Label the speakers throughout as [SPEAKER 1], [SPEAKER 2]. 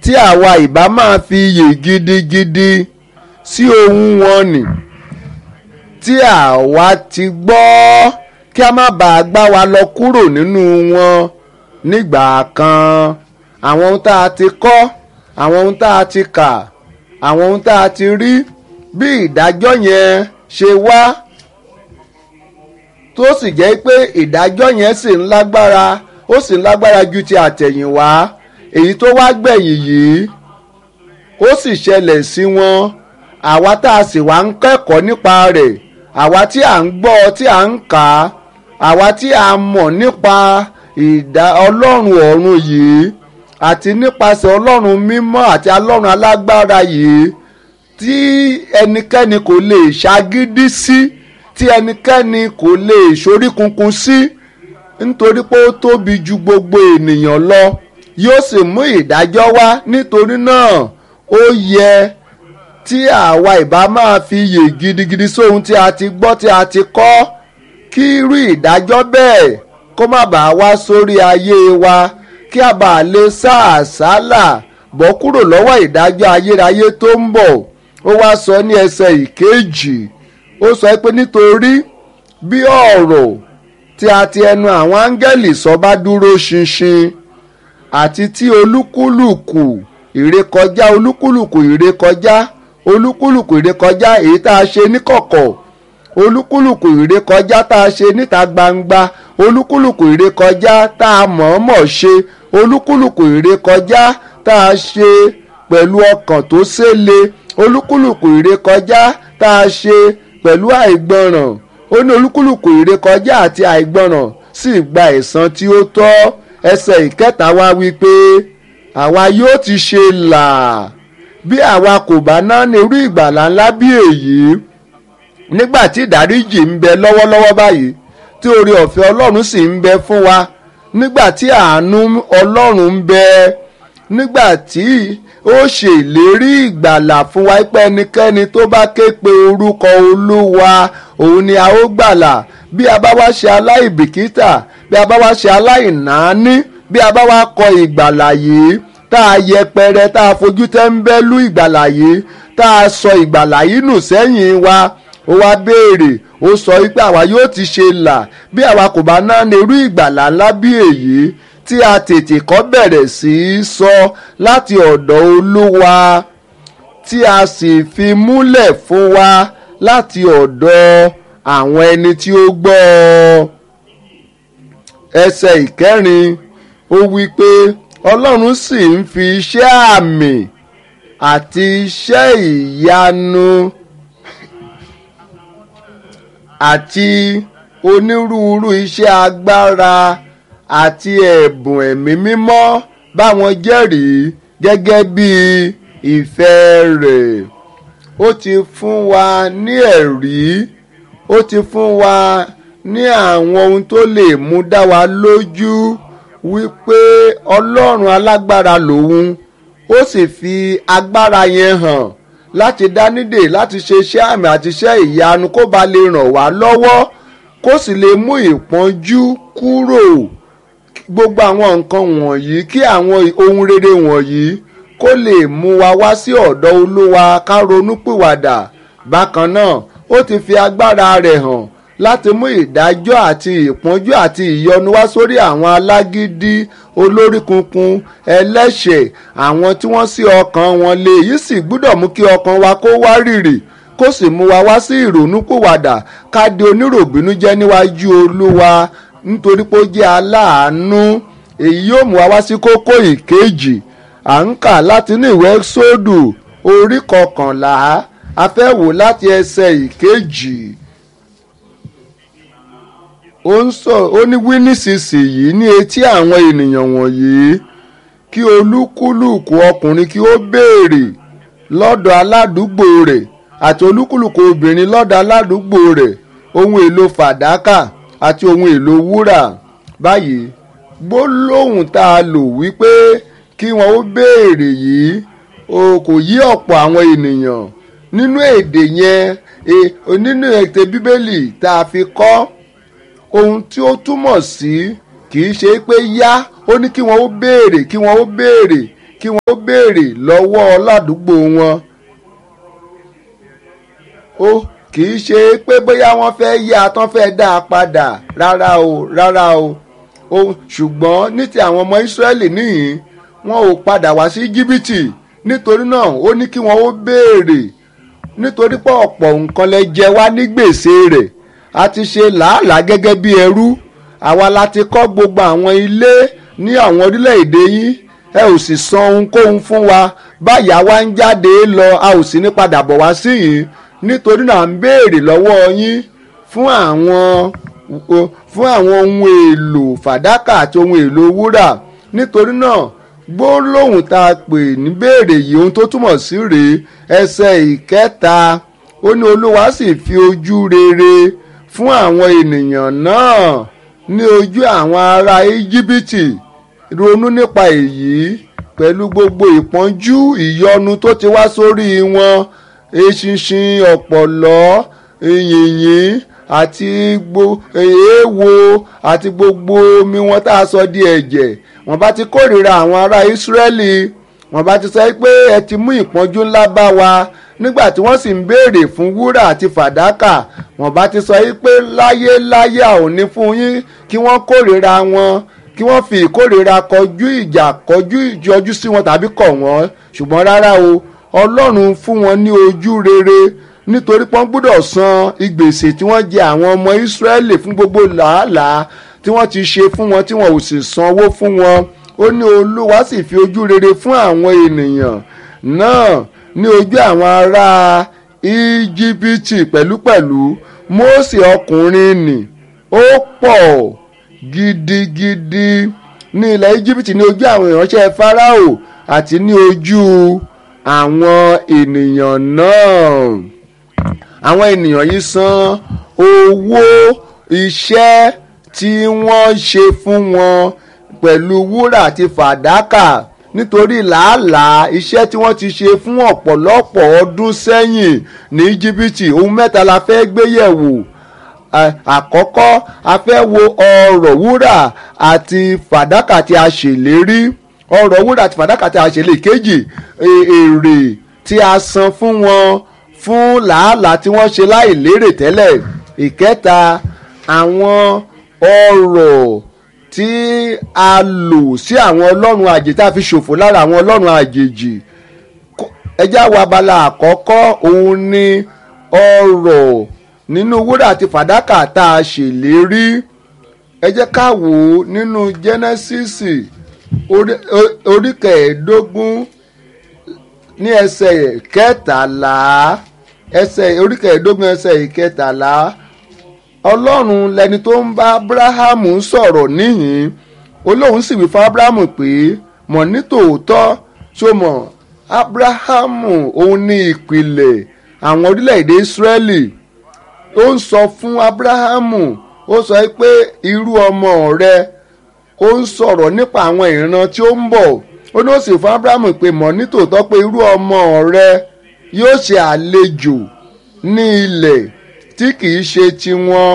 [SPEAKER 1] tí àwa ìbá máa fi iyè gidigidi sí ohun wọn nì tí àwa ti gbọ́ kí a má bàa gbá wa lọ kúrò nínú wọn nígbà kan àwọn ohun tá a ti kọ́ àwọn ohun tá a ti kà àwọn ohun tá a ti rí bí ìdájọ́ yẹn ṣe wá tó sì jẹ́ pé ìdájọ́ yẹn sì ń lágbára ó sì ń lágbára ju ti àtẹ̀yìnwá èyí tó wá gbẹ̀yìn yìí ó sì ṣẹlẹ̀ sí wọn àwa tá a sì wá ń kẹ́kọ̀ọ́ nípa rẹ̀ àwa tí à ń gbọ́ tí à ń kà á àwa tí a mọ̀ nípa ìdá ọlọ́run ọ̀run yìí àti nípasẹ̀ ọlọ́run mímọ́ àti ọlọ́run alágbára yìí tí ẹnikẹ́ni kò lè ṣagídí sí tí ẹnikẹ́ni kò lè ṣoríkunkun sí nítorí pé ó tóbi ju gbogbo ènìyàn lọ yóò sì mú ìdájọ́ wá nítorí náà ó yẹ tí àwa ìbá máa fi iyè gidigidi sóhun tí a ti gbọ́ tí a ti kọ́ kí irú ìdájọ́ bẹ́ẹ̀ kó má bàa wá sórí ayé wa kí a bàa lè sá àsálà bọ́ kúrò lọ́wọ́ ìdájọ́ ayérayé tó ń bọ̀ ó wá sọ ní ẹsẹ̀ ìkejì ó sọ pé nítorí bí ọ̀rọ̀ tí a ti ẹnu àwọn áńgẹ́lì sọ bá dúró ṣinṣin àti tí olúkúlùkù ìrékọjá olúkúlùkù ìrékọjá olúkúlùkù ìrékọjá èyí tá a ṣe níkọ̀kọ̀ olúkúlùkù ìrékọjá tá a ṣe níta gbangba olúkúlùkù ìrékọjá tá a mọ̀ọ́mọ̀ ṣe olúkúlùkù ìrékọjá tá a ṣe pẹ̀lú ọkàn tó ṣẹlẹ olúkúlùkù ìrékọjá tá a ṣe pẹ̀lú àìgbọràn ó ní olúkúlùkù ìrékọjá àti àìgbọràn sì gba ẹ̀san tí ó tọ́ ẹsẹ̀ ìkẹta wá wípé àwa yóò ti ṣe là bí àwa kò bá ná ní irú ìgbàlà ńlá bí èyí nígbà tí ìdáríjì ń bẹ lọ́wọ́lọ́wọ́ báyìí tí oore ọ̀fẹ́ ọlọ́run sì ń bẹ fún wa nígbà tí àánú ọlọ́run ń bẹ nígbà tí ó ṣe ìlérí ìgbàlà fún wa pé ẹnikẹ́ni tó bá ké pe orúkọ olúwa òun ni a ó gbàlà bí a bá wá ṣe aláìbìkítà bí a bá wá ṣe aláìnáání bí a bá wá kọ ìgbàlà yìí tá a yẹpẹrẹ tá a fojú tẹ́ńbẹ́lú ìgbàlà yìí tá a sọ ìgbàlà yìí nù sẹ́yìn wa ó wá béèrè ó sọ wípé àwa yóò ti ṣe là bí àwa kò bá ná ní irú ìgbàlà ńlá bí èyí tí a tètè kọ́ bẹ̀rẹ̀ sí í sọ láti ọ̀dọ̀ olúwa tí a sì fi múlẹ̀ fún wa láti ọ̀dọ̀ àwọn ẹni tí ó gbọ́ ọ. ẹsẹ̀ ìkẹrin ó wí pé ọlọ́run sì ń fi iṣẹ́ àmì àti iṣẹ́ ìyanu àti onírúurú iṣẹ́ agbára àti ẹ̀bùn ẹ̀mí mímọ́ báwọn jẹ́rìí gẹ́gẹ́ bí ìfẹ́ rẹ̀ ó ti fún wa ní ẹ̀rí ó ti fún wa ní àwọn ohun tó lè mú dá wa lójú wípé ọlọ́run alágbára lòun ó sì fi agbára yẹn hàn láti dánidè láti ṣe iṣẹ́ àmì àti iṣẹ́ ìyanu kó ba lè ràn wá lọ́wọ́ kó sì lè mú ìpọ́njú kúrò gbogbo àwọn nǹkan wọ̀nyí kí àwọn ohun rere wọ̀nyí kó lè mú wa wá sí ọ̀dọ̀ olúwa ká ronúpìwàdà bákan náà ó ti fi agbára rẹ̀ hàn láti mú ìdájọ́ àti ìpọ́njú àti ìyọnu wá sórí àwọn alágídí olórí kunkun ẹlẹ́ṣẹ̀ àwọn tí wọ́n sí ọkàn wọn lé èyí sì gbúdọ̀ mú kí ọkàn wa kó wá rìrì kó sì mú wa wá sí ìrònúpìwàdà ká di oníròbínú jẹ́ níwájú olúwa nítorí pé ó jẹ́ aláàánú èyí yóò mú wa wá sí kókó ìkejì à ń kà láti ní ìwé sódù orí kọkànlá a fẹ́ wò láti ẹsẹ̀ ìkejì ó ń sọ ó ní wí nísinsìnyí ní etí àwọn ènìyàn wọ̀nyí kí olúkúlùkù ọkùnrin kí ó béèrè lọ́dọ̀ aládùúgbò rẹ̀ àti olúkúlùkù obìnrin lọ́dọ̀ aládùúgbò rẹ̀ ohun èlò fàdákà àti ohun èlò wúrà báyìí gbólóhùn tá a lò wípé kí wọn ó béèrè yìí o kò yí ọ̀pọ̀ àwọn ènìyàn nínú èdè yẹn e, nínú ètè bíbélì tá a fi kọ́ ohun tí ó túmọ̀ sí kì í ṣe pé yá ó ní kí wọn ó béèrè kí wọn ó béèrè kí wọ́n ó béèrè lọ́wọ́ ládùúgbò wọn ó kì í ṣe pé bóyá wọ́n fẹ́ yá tán fẹ́ dá a padà rárá o rárá o ó ṣùgbọ́n ní ti àwọn ọmọ Ísírẹ́lì níhìn wọn ò padà wá sí Íjíbítì nítorí náà ó ní kí wọ́n ó béèrè nítorí pé ọ̀pọ̀ nǹkan lẹ jẹ wá ní gbèsè rẹ̀ a ti ṣe làálàá gẹ́gẹ́ bí ẹrú àwa la ti kọ́ gbogbo àwọn ilé ní àwọn orílẹ̀-èdè yín ẹ ò sì san ohunkóhun fún wa báyà wá ń jáde lọ a ò sì ní padà bọ̀ wá sí yìí nítorí náà ń béèrè lọ́wọ́ yín fún àwọn fún àwọn ohun èlò fàdákà àti ohun èlò wúrà nítorí náà gbólóhùn tá a pè ní béèrè yìí ohun tó túmọ̀ sí rèé ẹsẹ̀ ìkẹta ó ní olúwa sì fi ojú rere fún àwọn ènìyàn náà ní ojú àwọn ará íjíbítì ronú nípa èyí pẹ̀lú gbogbo ìpọ́njú ìyọnu tó ti wá sórí wọn eṣinṣin ọ̀pọ̀lọ́ yìnyín àti èèwo àti gbogbo omi wọn tá a sọ di ẹ̀jẹ̀ wọ́n bá ti kórìíra àwọn ará ìsírẹ́lì wọ́n bá ti sọ pé ẹ ti mú ìpọ́njú ńlá bá wa nígbà tí wọ́n sì ń béèrè fún wúrà àti fàdákà wọ́n bá ti sọ pé láyé láyé a ò ní fún yín kí wọ́n kórìíra wọn kí wọ́n fi ìkórìíra kọjú ìjà kọjú ìjọjú sí wọn tàbí kọ̀ wọ́n ṣùgbọ́n rárá o ọlọ́run fún wọn ní ojú rere nítorí pọ́n gbọ́dọ̀ san ìgbèsè tí wọ́n jẹ àwọn ọmọ ìsírẹ́lì fún gbogbo làálàá tí wọ́n ti ṣe fún wọn tí wọn ò sì sanwó fún wọn ó ní olúwa sì fi ojú rere fún àwọn ènìyàn náà ní ojú àwọn ará íjíbítì pẹ̀lúpẹ̀lú mósè ọkùnrin nì ó pọ̀ gidigidi ní ilẹ̀ íjíbítì ní ojú àwọn ìránṣẹ́ fáráò àti ní ojú àwọn ènìyàn náà àwọn ènìyàn yìí san owó iṣẹ́ tí wọ́n ṣe fún wọn pẹ̀lú wúrà àti fàdákà nítorí làálàá iṣẹ́ tí wọ́n ti ṣe fún ọ̀pọ̀lọpọ̀ ọdún sẹ́yìn ní íjíbítì ohun mẹ́ta la fẹ́ gbé yẹ̀wò àkọ́kọ́ a fẹ́ wo ọrọ̀ wúrà àti fàdákà tí a ṣèlérí ọrọ̀ wúrà àti fàdákà tí a ṣèlérí kejì èrè tí a san fún wọn fún làálàá tí wọ́n ṣe láì lérè tẹ́lẹ̀ ìkẹta àwọn ọrọ̀ tí a lò sí àwọn ọlọ́run àjèjì tá a fi ṣòfò lára àwọn ọlọ́run àjèjì ẹjẹ́ àwọn abala àkọ́kọ́ òun ni ọrọ̀ nínú wúrà àti fàdákà tá a ṣèlérí ẹ jẹ́ ká wò ó nínú jẹ́nẹ́sísì orí kẹẹ̀ẹ́dógún ní ẹsẹ̀ kẹtàlá ẹsẹ̀ orí kẹẹ̀ẹ́dógún ẹsẹ̀ ìkẹtàlá ọlọ́run lẹni tó ń bá abrahamu sọ̀rọ̀ níhìn olóhùn sì wí fún abrahamu pé mọ̀ ní tòótọ́ tó mọ̀ abrahamu òun ní ìpìlẹ̀ àwọn orílẹ̀-èdè israẹli ó ń sọ fún abrahamu ó sọ pé irú ọmọ rẹ ó ń sọ̀rọ̀ nípa àwọn ìran tí ó ń bọ̀ ó ní ó sì fún abrahamu pé mọ̀ ní tòótọ́ pé irú ọmọ rẹ yóò ṣe àlejò ní ilẹ̀ tí kìí ṣe tiwọn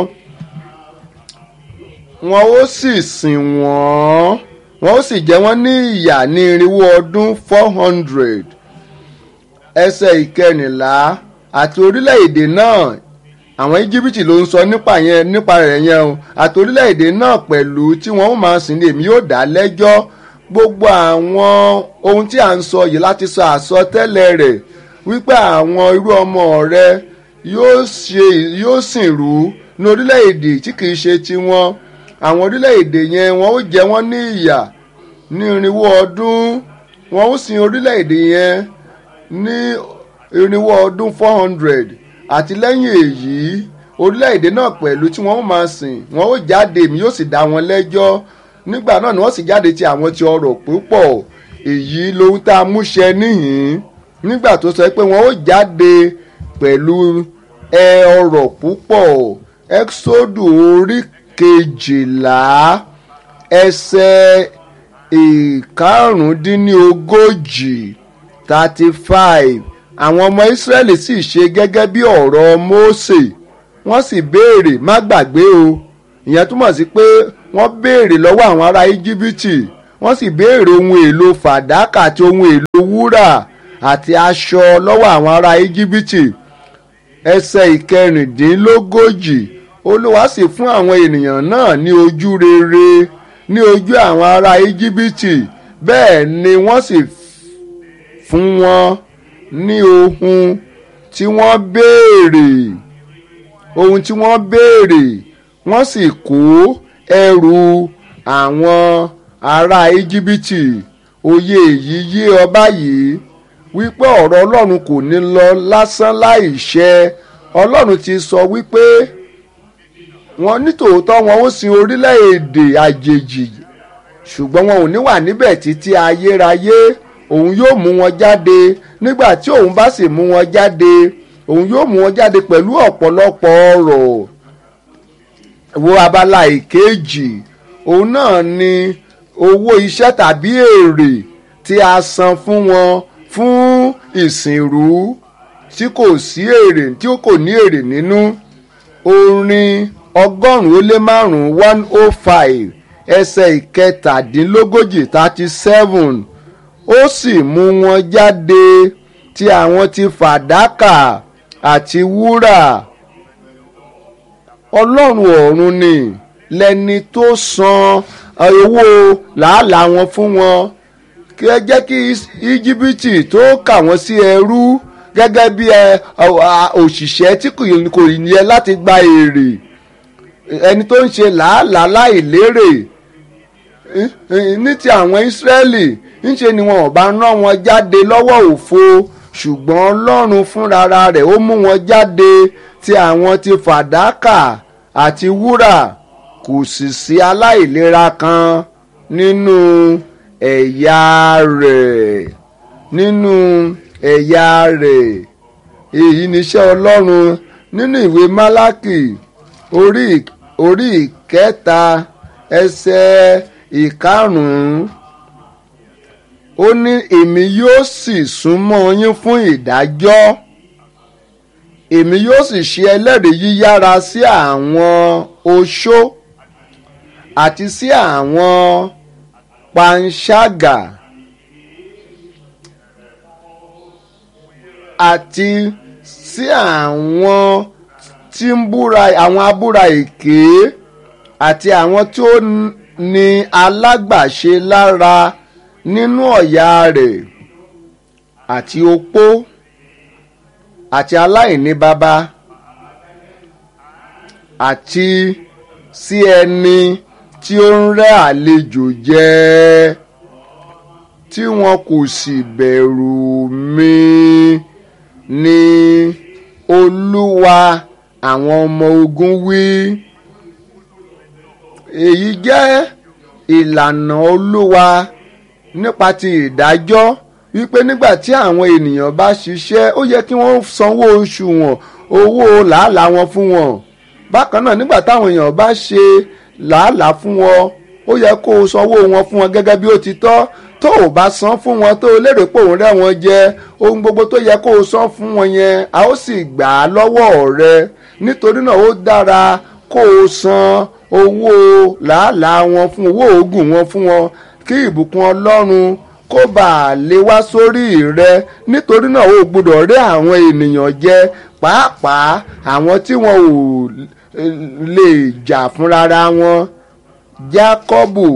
[SPEAKER 1] wọn ó sì sìn wọ́n wọn ó sì jẹ wọ́n ní ìyà ní irinwó ọdún four hundred ẹsẹ̀ ìkẹrìnlá àti orílẹ̀-èdè náà àwọn íjíbítì ló ń sọ nípa yẹn nípa rẹ̀ yẹn o àti orílẹ̀-èdè náà pẹ̀lú tí wọ́n máa sìn ní èmi yóò dá lẹ́jọ́ gbogbo àwọn ohun tí à ń sọ yìí láti sọ àsọtẹ́lẹ̀ rẹ̀ wípé àwọn irú ọmọ rẹ yóò ṣe yóò sìn rú ní orílẹ̀-èdè tí kìí ṣe tiwọn àwọn orílẹ̀-èdè yẹn wọ́n ó jẹ wọ́n ní ìyà ní irinwó ọdún wọ́n ó sin orílẹ̀-èdè yẹn ní irinwó ọdún four hundred àti lẹ́yìn èyí orílẹ̀-èdè náà pẹ̀lú tí wọ́n ó máa sìn wọ́n ó jáde èmi yóò sì dá wọn lẹ́jọ́ nígbà náà ni wọ́n sì jáde ti àwọn ti ọrọ̀ púpọ̀ èyí lohun tá a mú ṣẹ níhìn nígbà tó sọ pé wọ́n ó jáde pẹ̀lú ẹ ọrọ̀ púpọ̀ ẹ́xódù orí kejìlá ẹsẹ̀ ìkarùndínlógójì thirty five àwọn ọmọ ìsírẹ́lì sì ṣe gẹ́gẹ́ bí ọ̀rọ̀ mósè wọ́n sì béèrè má gbàgbé o ìyẹn túmọ̀ sí pé wọ́n béèrè lọ́wọ́ àwọn ará íjíbítì wọ́n sì béèrè ohun èlò fàdákà àti ohun èlò wúrà àti aṣọ lọ́wọ́ àwọn ará íjíbítì ẹsẹ̀ ìkẹrìndínlógójì olúwa sì fún àwọn ènìyàn náà ní ojú rere ní ojú àwọn ará íjíbítì bẹ́ẹ̀ ni wọ́n sì fún wọn ní ohun tí wọ́n béèrè ohun tí wọ́n béèrè wọ́n sì kó ẹrù àwọn ará íjíbítì òye èyí yé ọba yìí wípé ọ̀rọ̀ ọlọ́run kò ní lọ lásán láì ṣẹ ọlọ́run ti sọ wípé wọn nítòótọ́ wọn ó sin orílẹ̀-èdè àjèjì ṣùgbọ́n wọn ò ní wà níbẹ̀ títí ayérayé òun yóò mú wọn jáde nígbà tí òun bá sì mú wọn jáde òun yóò mú wọn jáde pẹ̀lú ọ̀pọ̀lọpọ̀ ọrọ̀ wo abala ìkejì òun náà ni owó iṣẹ́ tàbí èrè tí a san fún wọn fún ìsìnrú tí kò sí èrè tí kò ní èrè nínú orin ọgọ́rùn-ún ó lé márùn-ún one oh five ẹsẹ̀ ìkẹtàdínlógójì thirty seven ó sì mú wọn jáde tí àwọn ti fàdákà àti wúrà ọlọ́run ọ̀run ni lẹni tó san owó làálàá wọn fún wọn kí ẹ jẹ́ kí íjíbítì tó kà wọ́n sí ẹrú gẹ́gẹ́ bí òṣìṣẹ́ tí kò yẹ láti gba èrè ẹni tó ń ṣe làálàá láìlérè ní ti àwọn ìsírẹ́lì ńṣe ni wọn ò bá rán wọn jáde lọ́wọ́ òfo ṣùgbọ́n ọlọ́run fúnra rẹ̀ ó mú wọn jáde tí àwọn ti fàdákà àti wúrà kò sì sí aláìlera kan nínú ẹ̀yà rẹ̀ nínú ẹ̀yà rẹ̀ èyí níṣẹ́ ọlọ́run nínú ìwé málákì orí orí ìkẹta ẹsẹ̀ ìkarùn-ún ó ní èmi yóò sì súnmọ́ yín fún ìdájọ́ èmi yóò sì ṣe ẹlẹ́rìí yíyára sí àwọn oṣó àti sí àwọn panṣágà àti sí àwọn tí ń búra àwọn abúra èké àti àwọn tí ó ní alágbàṣe lára nínú ọ̀yà rẹ̀ àti opó àti aláìní baba àti sí ẹni tí ó ń rẹ́ àlejò jẹ tí wọn kò sì bẹ̀rù mi ní olúwa àwọn ọmọ ogun wí èyí jẹ́ ìlànà olúwa nípa ti ìdájọ́ wípé nígbà tí àwọn ènìyàn bá ṣiṣẹ́ ó yẹ kí wọ́n sanwó oṣù wọn owó làálàá wọn fún wọn bákan náà nígbà táwọn èèyàn bá ṣe làálàá fún wọn ó yẹ kó o sanwó wọn fún wọn gẹ́gẹ́ bí ó ti tọ́ tó o bá san fún wọn tó o lérò pé òun rẹ́ wọn jẹ ohun gbogbo tó yẹ kó o san fún wọn yẹn a ó sì gbà á lọ́wọ́ rẹ nítorí náà ó dára kó o san owó làálàá wọn fún owó oògùn wọn fún wọn kí ìbùkún ọlọ́run kó bàa lè wá sórí rẹ nítorí náà ó gbọ́dọ̀ rí àwọn ènìyàn jẹ pàápàá àwọn tí wọn ò lè jà fúnra wọn jákọ́bù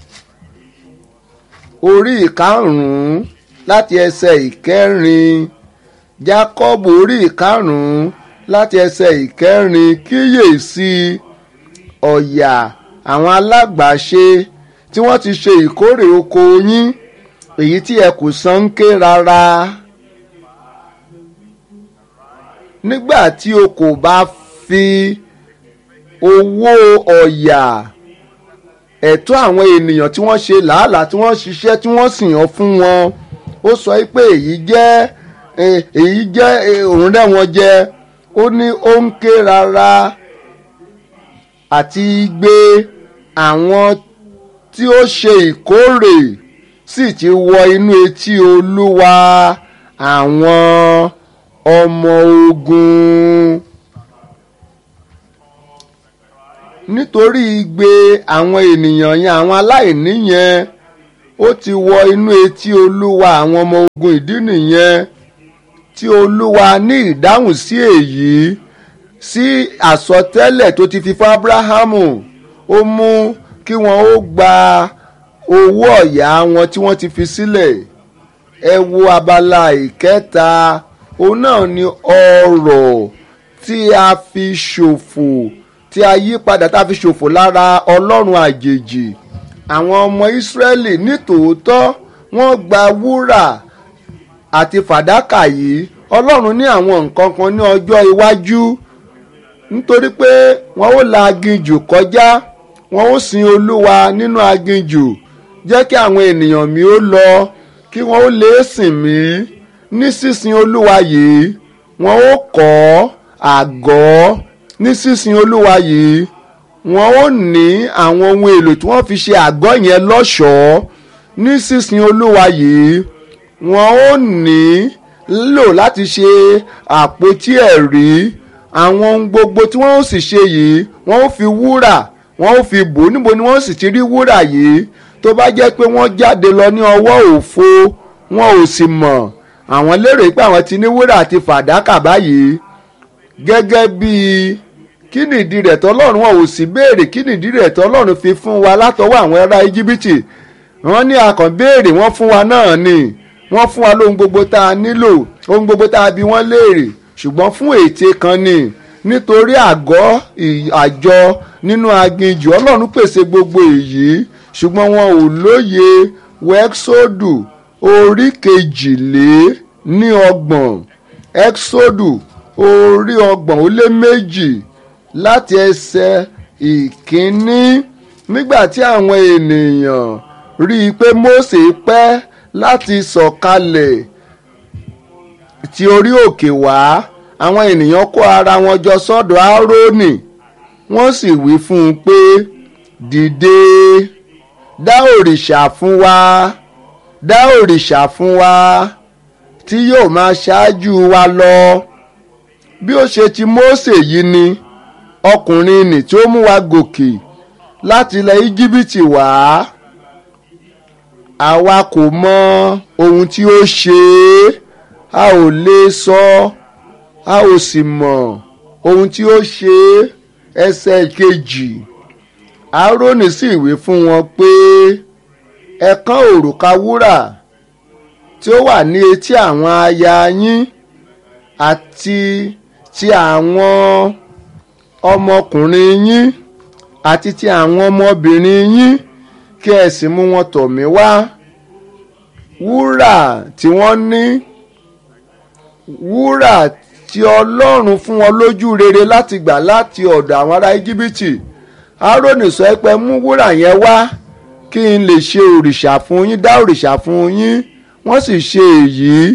[SPEAKER 1] orí ìkarùn-ún láti ẹsẹ̀ ìkẹrin jákọ́bù orí ìkarùn-ún láti ẹsẹ̀ ìkẹrin kíyèsí ọ̀yà àwọn alágbàṣe tí wọ́n ti ṣe ìkórè oko yín èyí tí ẹ kò san ń ké rárá nígbà tí o kò bá fi owó ọ̀yà ẹ̀tọ́ àwọn ènìyàn tí wọ́n ṣe làálàá tí wọ́n ṣiṣẹ́ tí wọ́n sì yàn fún wọn ó sọ pé èyí jẹ́ èyí jẹ́ òun rẹ́ wọn jẹ ó ní ó ń ké rárá àti gbé àwọn tí ó ṣe ìkórè sì ti wọ inú etí olúwa àwọn ọmọ ogun nítorí igbe àwọn ènìyàn yẹn àwọn aláìní yẹn ó ti wọ inú etí olúwa àwọn ọmọ ogun ìdí nìyẹn tí olúwa ní ìdáhùn sí èyí sí àsọtẹ́lẹ̀ tó ti fi fún abrahamu ó mú kí wọ́n ó gba owó ọ̀yà wọn tí wọ́n ti fi sílẹ̀ ẹ wo abala ìkẹta òun náà ni ọrọ̀ tí a fi ṣòfò tí a yí padà tá a fi ṣòfò lára ọlọ́run àjèjì àwọn ọmọ ìsírẹ́lì nítòótọ́ wọ́n gba wúrà àti fàdákà yìí ọlọ́run ní àwọn nǹkan kan ní ọjọ́ iwájú nítorí pé wọ́n ó la aginjù kọjá wọ́n ó sin olúwa nínú aginjù jẹ́ kí àwọn ènìyàn mi ó lọ kí wọ́n ó lè sìn mí ní sísin olúwa yìí wọ́n ó kọ́ àgọ́ ní sísin olúwa yìí wọ́n ó ní àwọn ohun èlò tí wọ́n fi ṣe àgọ́ yẹn lọ́ṣọ̀ọ́ ní sísin olúwa yìí wọ́n ó ní lò láti ṣe àpótí ẹ̀rí àwọn ohun gbogbo tí wọ́n ó sì ṣe yìí wọ́n ó fi wúrà wọ́n ó fi bò níbo ni wọ́n sì ti rí wúrà yìí tó bá jẹ́ pé wọ́n jáde lọ ní ọwọ́ òfo wọn ò sì mọ̀ àwọn lérò pé àwọn ti ní wúrà àti fàdákà báyìí gẹ́gẹ́ bíi kí nìdí rẹ̀ tọ́lọ́run wọn ò sì béèrè kí nìdí rẹ̀ tọ́lọ́run fi fún wa látọwọ́ àwọn ará íjíbítì wọ́n ní akàn béèrè wọ́n fún wa náà ni wọ́n fún wa lóhun gbogbo tá a nílò ohun gbogbo tá a bi wọ́n léèrè ṣùgbọ́n fún ète kan ni nítorí àgọ́ àjọ nínú aginjù ọlọ́run pèsè gbogbo èyí ṣùgbọ́n wọn ò lóye wẹ́xódù orí kejìlé ní ọgbọ̀n ẹ́xódù orí ọgbọ̀n ó lé méjì láti ẹsẹ̀ ìkíní nígbà tí àwọn ènìyàn rí i pé Mósè pẹ́ láti sọ̀kalẹ̀ ti orí òkè wá àwọn ènìyàn kó ara wọn jọ sọ́dọ̀ Árónì wọ́n sì wí fún un pé dìde dá òrìṣà fún wa dá òrìṣà fún wa tí yóò máa ṣáájú wa lọ bí ó ṣe ti Mósè yìí ni ọkùnrin nì tí ó mú wa gòkè láti ilẹ̀ íjíbítì wá àwa kò mọ ohun tí ó ṣe é a ò lè sọ a ò sì mọ ohun tí ó ṣe é ẹsẹ̀ kejì Árónì sì wí fún wọn pé ẹ kán òrùka wúrà tí ó wà ní etí àwọn aya yín àti ti àwọn ọmọkùnrin yín àti ti àwọn ọmọbìnrin yín kí ẹ sì mú wọn tọ̀ mí wá wúrà tí wọ́n ní wúrà tí ọlọ́run fún wọn lójú rere láti gbà láti ọ̀dọ̀ àwọn ará íjíbítì Árónì sọ pé mú wúrà yẹn wá kí n lè ṣe òrìṣà fún yín dá òrìṣà fún yín wọ́n sì ṣe èyí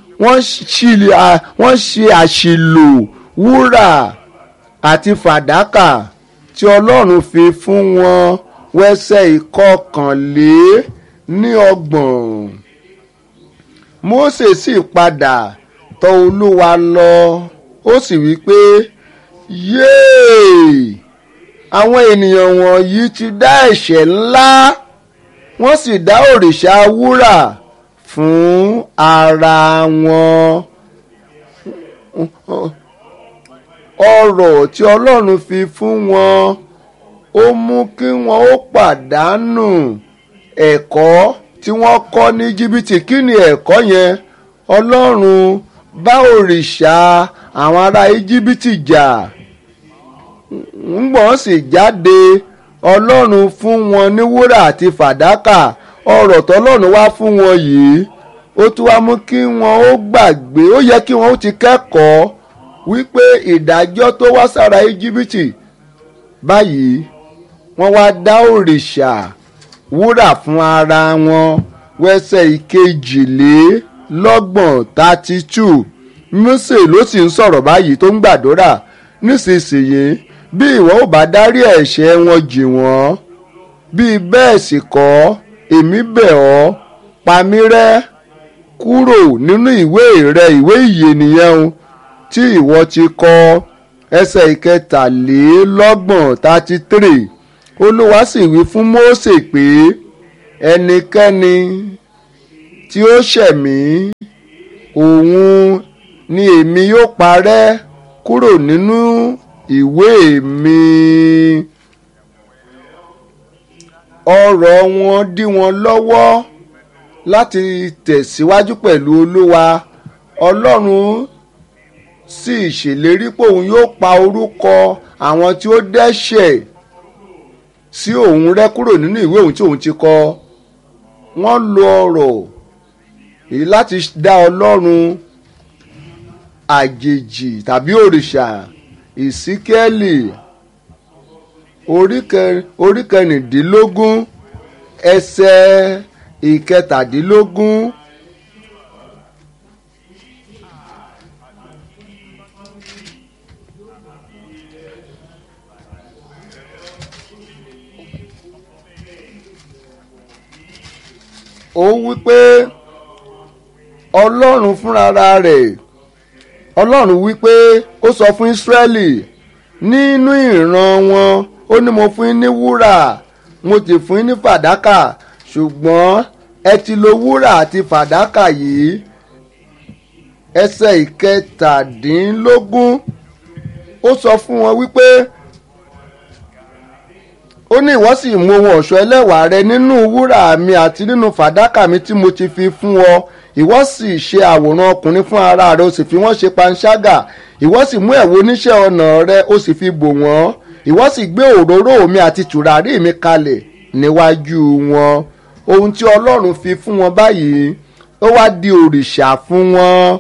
[SPEAKER 1] wọ́n ṣe àṣìlò wúrà àti fàdákà tí ọlọ́run fi fún wọn wẹ́sẹ̀ ìkọkànlé ní ọgbọ̀n Mósè sì padà tọ̀ olúwa lọ ó sì wí pé yéè àwọn ènìyàn wọ̀nyí ti dá ẹ̀ṣẹ̀ ńlá wọ́n sì dá òrìṣà wúrà fún ara wọn ọrọ̀ tí ọlọ́run fi fún wọn ó mú kí wọ́n ó pàdánù ẹ̀kọ́ tí wọ́n kọ́ ní jìbìtì kí ni ẹ̀kọ́ yẹn ọlọ́run bá òrìṣà àwọn ará íjíbítì jà ńgbọ́n sì jáde ọlọ́run fún wọn ní wúrà àti fàdákà ọrọ̀ tọ́lọ́run wá fún wọn yìí ó tún wá mú kí wọn ó gbàgbé ó yẹ kí wọn ó ti kẹ́kọ̀ọ́ wípé ìdájọ́ tó wá sára íjíbítì báyìí wọ́n wá dá òrìṣà wúrà fún ara wọn wẹ́sẹ̀ ìkejìlélọ́gbọ̀n thirty two Mósè ló sì ń sọ̀rọ̀ báyìí tó ń gbàdúrà nísinsìnyí bí ìwọ ò bá dárí ẹ̀ṣẹ̀ wọn jì wọ́n bí bẹ́ẹ̀ sì kọ́ èmi bẹ̀ ọ́ pa mí rẹ́ kúrò nínú ìwé rẹ ìwé ìyè nìyẹn o tí ìwọ ti kọ ẹsẹ̀ ìkẹtàlélọ́gbọ̀n thirty three olúwa sì wí fún Mósè pé ẹnikẹ́ni tí ó ṣẹ̀ mí òun ni èmi yóò parẹ́ kúrò nínú ìwé mi ọ̀rọ̀ wọn dí wọn lọ́wọ́ láti tẹ̀síwájú pẹ̀lú olúwa ọlọ́run sì ṣèlérí pé òun yóò pa orúkọ àwọn tí ó dẹ́ṣẹ̀ sí òun rẹ́ kúrò nínú ìwé òun tí òun ti kọ wọ́n lo ọ̀rọ̀ èyí láti dá ọlọ́run àjèjì tàbí òrìṣà ìsíkẹ́lì orí kẹrìndínlógún ẹsẹ̀ ìkẹtàdínlógún. ó wí pé ọlọ́run fúnra rẹ̀ ọlọ́run wí pé ó sọ fún ísírẹ́lì nínú ìran wọn ó ní mo fún yín ní wúrà mo ti fún yín ní fàdákà ṣùgbọ́n ẹ ti lo wúrà àti fàdákà yìí ẹsẹ̀ ìkẹtàdínlógún ó sọ fún wọn wípé ó ní ìwọ sì mú ohun ọ̀ṣọ́ ẹlẹ́wàá rẹ nínú wúrà mi àti nínú fàdákà mi tí mo ti fi fún ọ ìwọ sì ṣe àwòrán ọkùnrin fún ara rẹ o sì fi wọ́n ṣe panṣágà ìwọ sì mú ẹ̀wù oníṣẹ́ ọnà rẹ o sì fi bò wọ́n ìwọ sì gbé òróró mi àti tùràrí mi kalẹ̀ níwájú wọn ohun tí ọlọ́run fi fún wọn báyìí ó wá di òrìṣà fún wọn.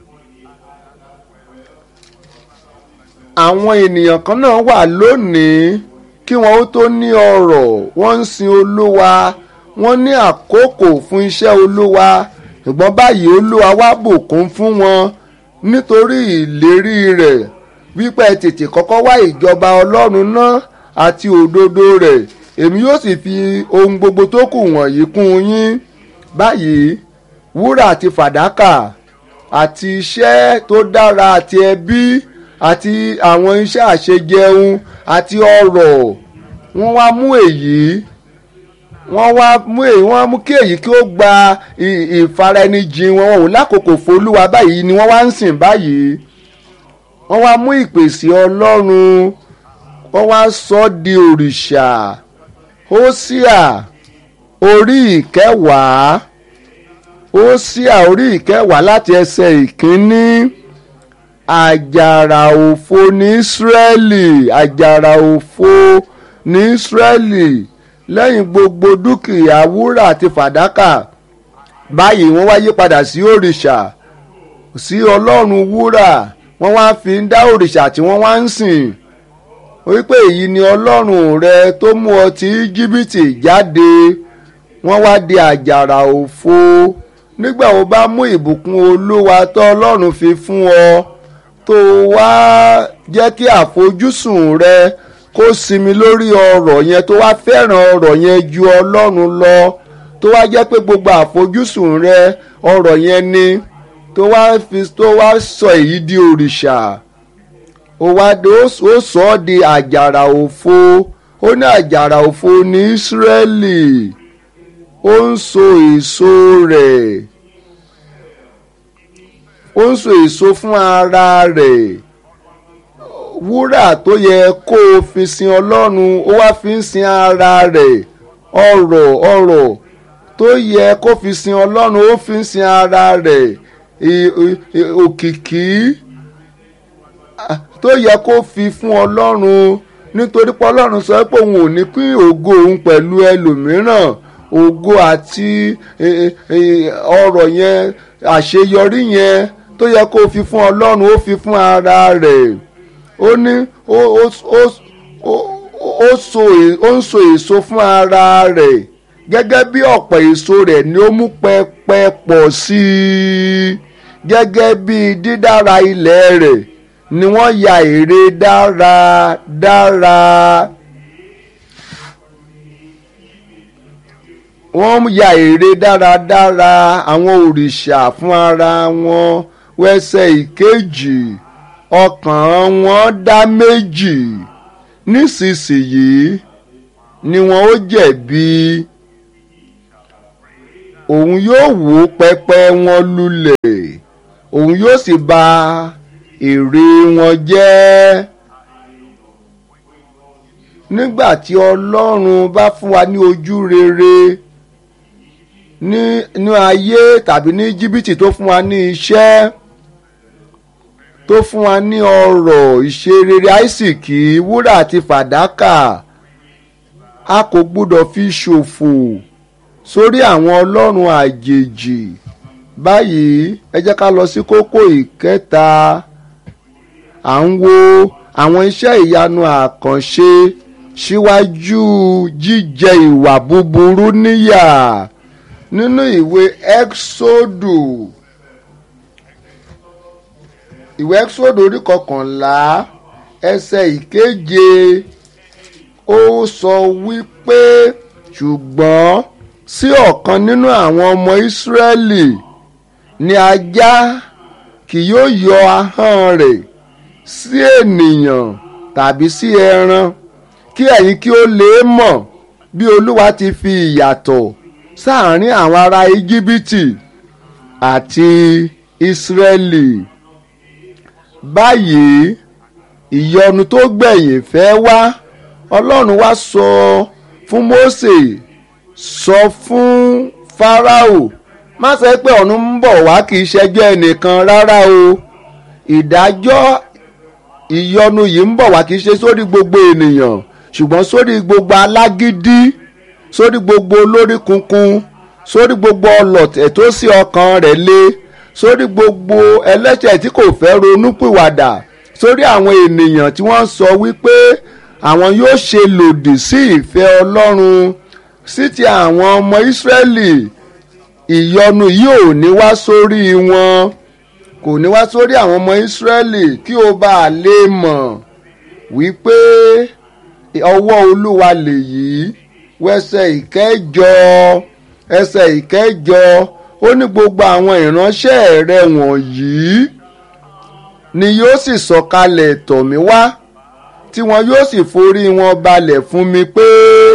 [SPEAKER 1] àwọn ènìyàn kan náà wà lónìí kí wọn ó tó ní ọrọ̀ wọ́n ń sin olúwa wọ́n ní àkókò fún iṣẹ́ olúwa ṣùgbọ́n báyìí olúwa wá bùkún fún wọn nítorí ìlérí rẹ̀ wípé tètè kọ́kọ́ wá ìjọba ọlọ́run náà àti òdodo rẹ̀ èmi yóò sì fi ohun gbogbo tó kù wọ̀nyí kún yín báyìí wúrà àti fàdákà àti iṣẹ́ tó dára àti ẹbí àti àwọn iṣẹ́ àṣejẹun àti ọrọ̀ wọ́n wá mú èyí wọ́n wá mú èyí wọ́n mú kí èyí kí ó gba ìfaraẹnijìn wọn wọn ò lákòókò fọlúwa báyìí ni wọ́n wá ń sìn báyìí wọ́n wá mú ìpèsè ọlọ́run wọ́n wá sọ ọ́ di òrìṣà hósíà orí ìkẹwàá hósíà orí ìkẹwàá láti ẹsẹ̀ ìkíní àjàrà òfo ní ísírẹ́lì àjàrà òfo ní ísírẹ́lì lẹ́yìn gbogbo dúkìá wúrà àti fàdákà báyìí wọ́n wá yí padà sí òrìṣà sí ọlọ́run wúrà wọ́n wá fi ń dá òrìṣà tí wọ́n wá ń sìn wípé èyí ni ọlọ́run rẹ tó mú ọ ti íjíbítì jáde wọ́n wá di àjàrà òfo nígbà wo bá mú ìbùkún olúwa tó ọlọ́run fi fún ọ tó wá jẹ́ kí àfojúsùn rẹ kó sinmi lórí ọ̀rọ̀ yẹn tó wá fẹ́ràn ọ̀rọ̀ yẹn ju ọlọ́run lọ tó wá jẹ́ pé gbogbo àfojúsùn rẹ ọ̀rọ̀ yẹn ni tó wá fi tó wá sọ èyí di òrìṣà ó wá ó sọ ọ́ di àjàrà òfo ó ní àjàrà òfo ní Ísírẹ́lì ó ń so èso rẹ̀ ó ń so èso fún ara rẹ̀ wúrà tó yẹ kó o fi sin ọlọ́run ó wá fi ń sin ara rẹ̀ ọrọ̀ ọrọ̀ tó yẹ kó fi sin ọlọ́run ó fi ń sin ara rẹ̀ òkìkí tó yẹ kó fi fún ọlọ́run nítorí pé ọlọ́run sọ pé òun ò ní pín ògo òun pẹ̀lú ẹlòmíràn ògo àti ọrọ̀ yẹn àṣeyọrí yẹn tó yẹ kó fi fún ọlọ́run ó fi fún ara rẹ̀ ó ní ó ń so èso fún ara rẹ̀ gẹ́gẹ́ bí ọ̀pọ̀ èso rẹ̀ ni ó mú pẹpẹ pọ̀ sí i gẹ́gẹ́ bí dídára ilẹ̀ rẹ̀ ni wọ́n ya ère dáradára. wọ́n ya ère dáradára àwọn òrìṣà fún ara wọn wẹ́sẹ̀ ìkejì ọkàn wọn dá méjì nísinsìnyí ni wọn ó jẹ̀bi òun yóò wó pẹpẹ wọn lulẹ̀ òun yóò sì bà ère wọn jẹ́ nígbà tí ọlọ́run bá fún wa ní ojú rere ní ní ayé tàbí ní jìbìtì tó fún wa ní iṣẹ́ tó fún wa ní ọrọ̀ ìṣerere àìsìkí wúrà àti fàdákà a kò gbúdọ̀ fi ṣòfò sórí àwọn ọlọ́run àjèjì báyìí ẹ jẹ́ ká lọ sí kókó ìkẹta à ń wo àwọn iṣẹ́ ìyanu àkànṣe síwájú jíjẹ ìwà búburú níyà nínú ìwé exodu ìwé exodu orí kọkànlá ẹsẹ̀ ìkeje ó sọ wípé ṣùgbọ́n sí ọ̀kan nínú àwọn ọmọ ìsírẹ́lì ni ajá kì yóò yọ ahọ́n rẹ̀ sí ènìyàn tàbí sí ẹran kí ẹ̀yin kí ó lè mọ̀ bí olúwa ti fi ìyàtọ̀ sáàárín àwọn ará íjíbítì àti ìsírẹ́lì báyìí ìyọnu tó gbẹ̀yìn fẹ́ wá ọlọ́run wá sọ fún mósè sọ fún fáráò má ṣe pé ọ̀run ń bọ̀ wá kì í ṣẹjọ́ ẹnìkan rárá o ìdájọ́ ìyọnu yìí ń bọ̀ wá kì í ṣe sórí gbogbo ènìyàn ṣùgbọ́n sórí gbogbo alágídí sórí gbogbo olórí kunkun sórí gbogbo ọlọ̀tẹ̀ tó sí ọkàn rẹ̀ le sórí gbogbo ẹlẹ́ṣẹ̀ tí kò fẹ́ ronúpìwàdà sórí àwọn ènìyàn tí wọ́n sọ wípé àwọn yóò ṣe lòdì sí ìfẹ́ ọlọ́run sí ti àwọn ọmọ ìsírẹ́lì ìyọnu yìí ò ní wá sórí wọn kò ní wá sórí àwọn ọmọ ìsírẹ́lì kí o bá a lè mọ̀ wípé ọwọ́ olúwa lèyí wẹsẹ̀ ìkẹjọ ẹsẹ̀ ìkẹjọ ó ní gbogbo àwọn ìránṣẹ́ rẹ wọ̀nyí ni yóò sì sọ̀kalẹ̀ tọ̀ mí wá tí wọn yóò sì forí wọn balẹ̀ fún mi pé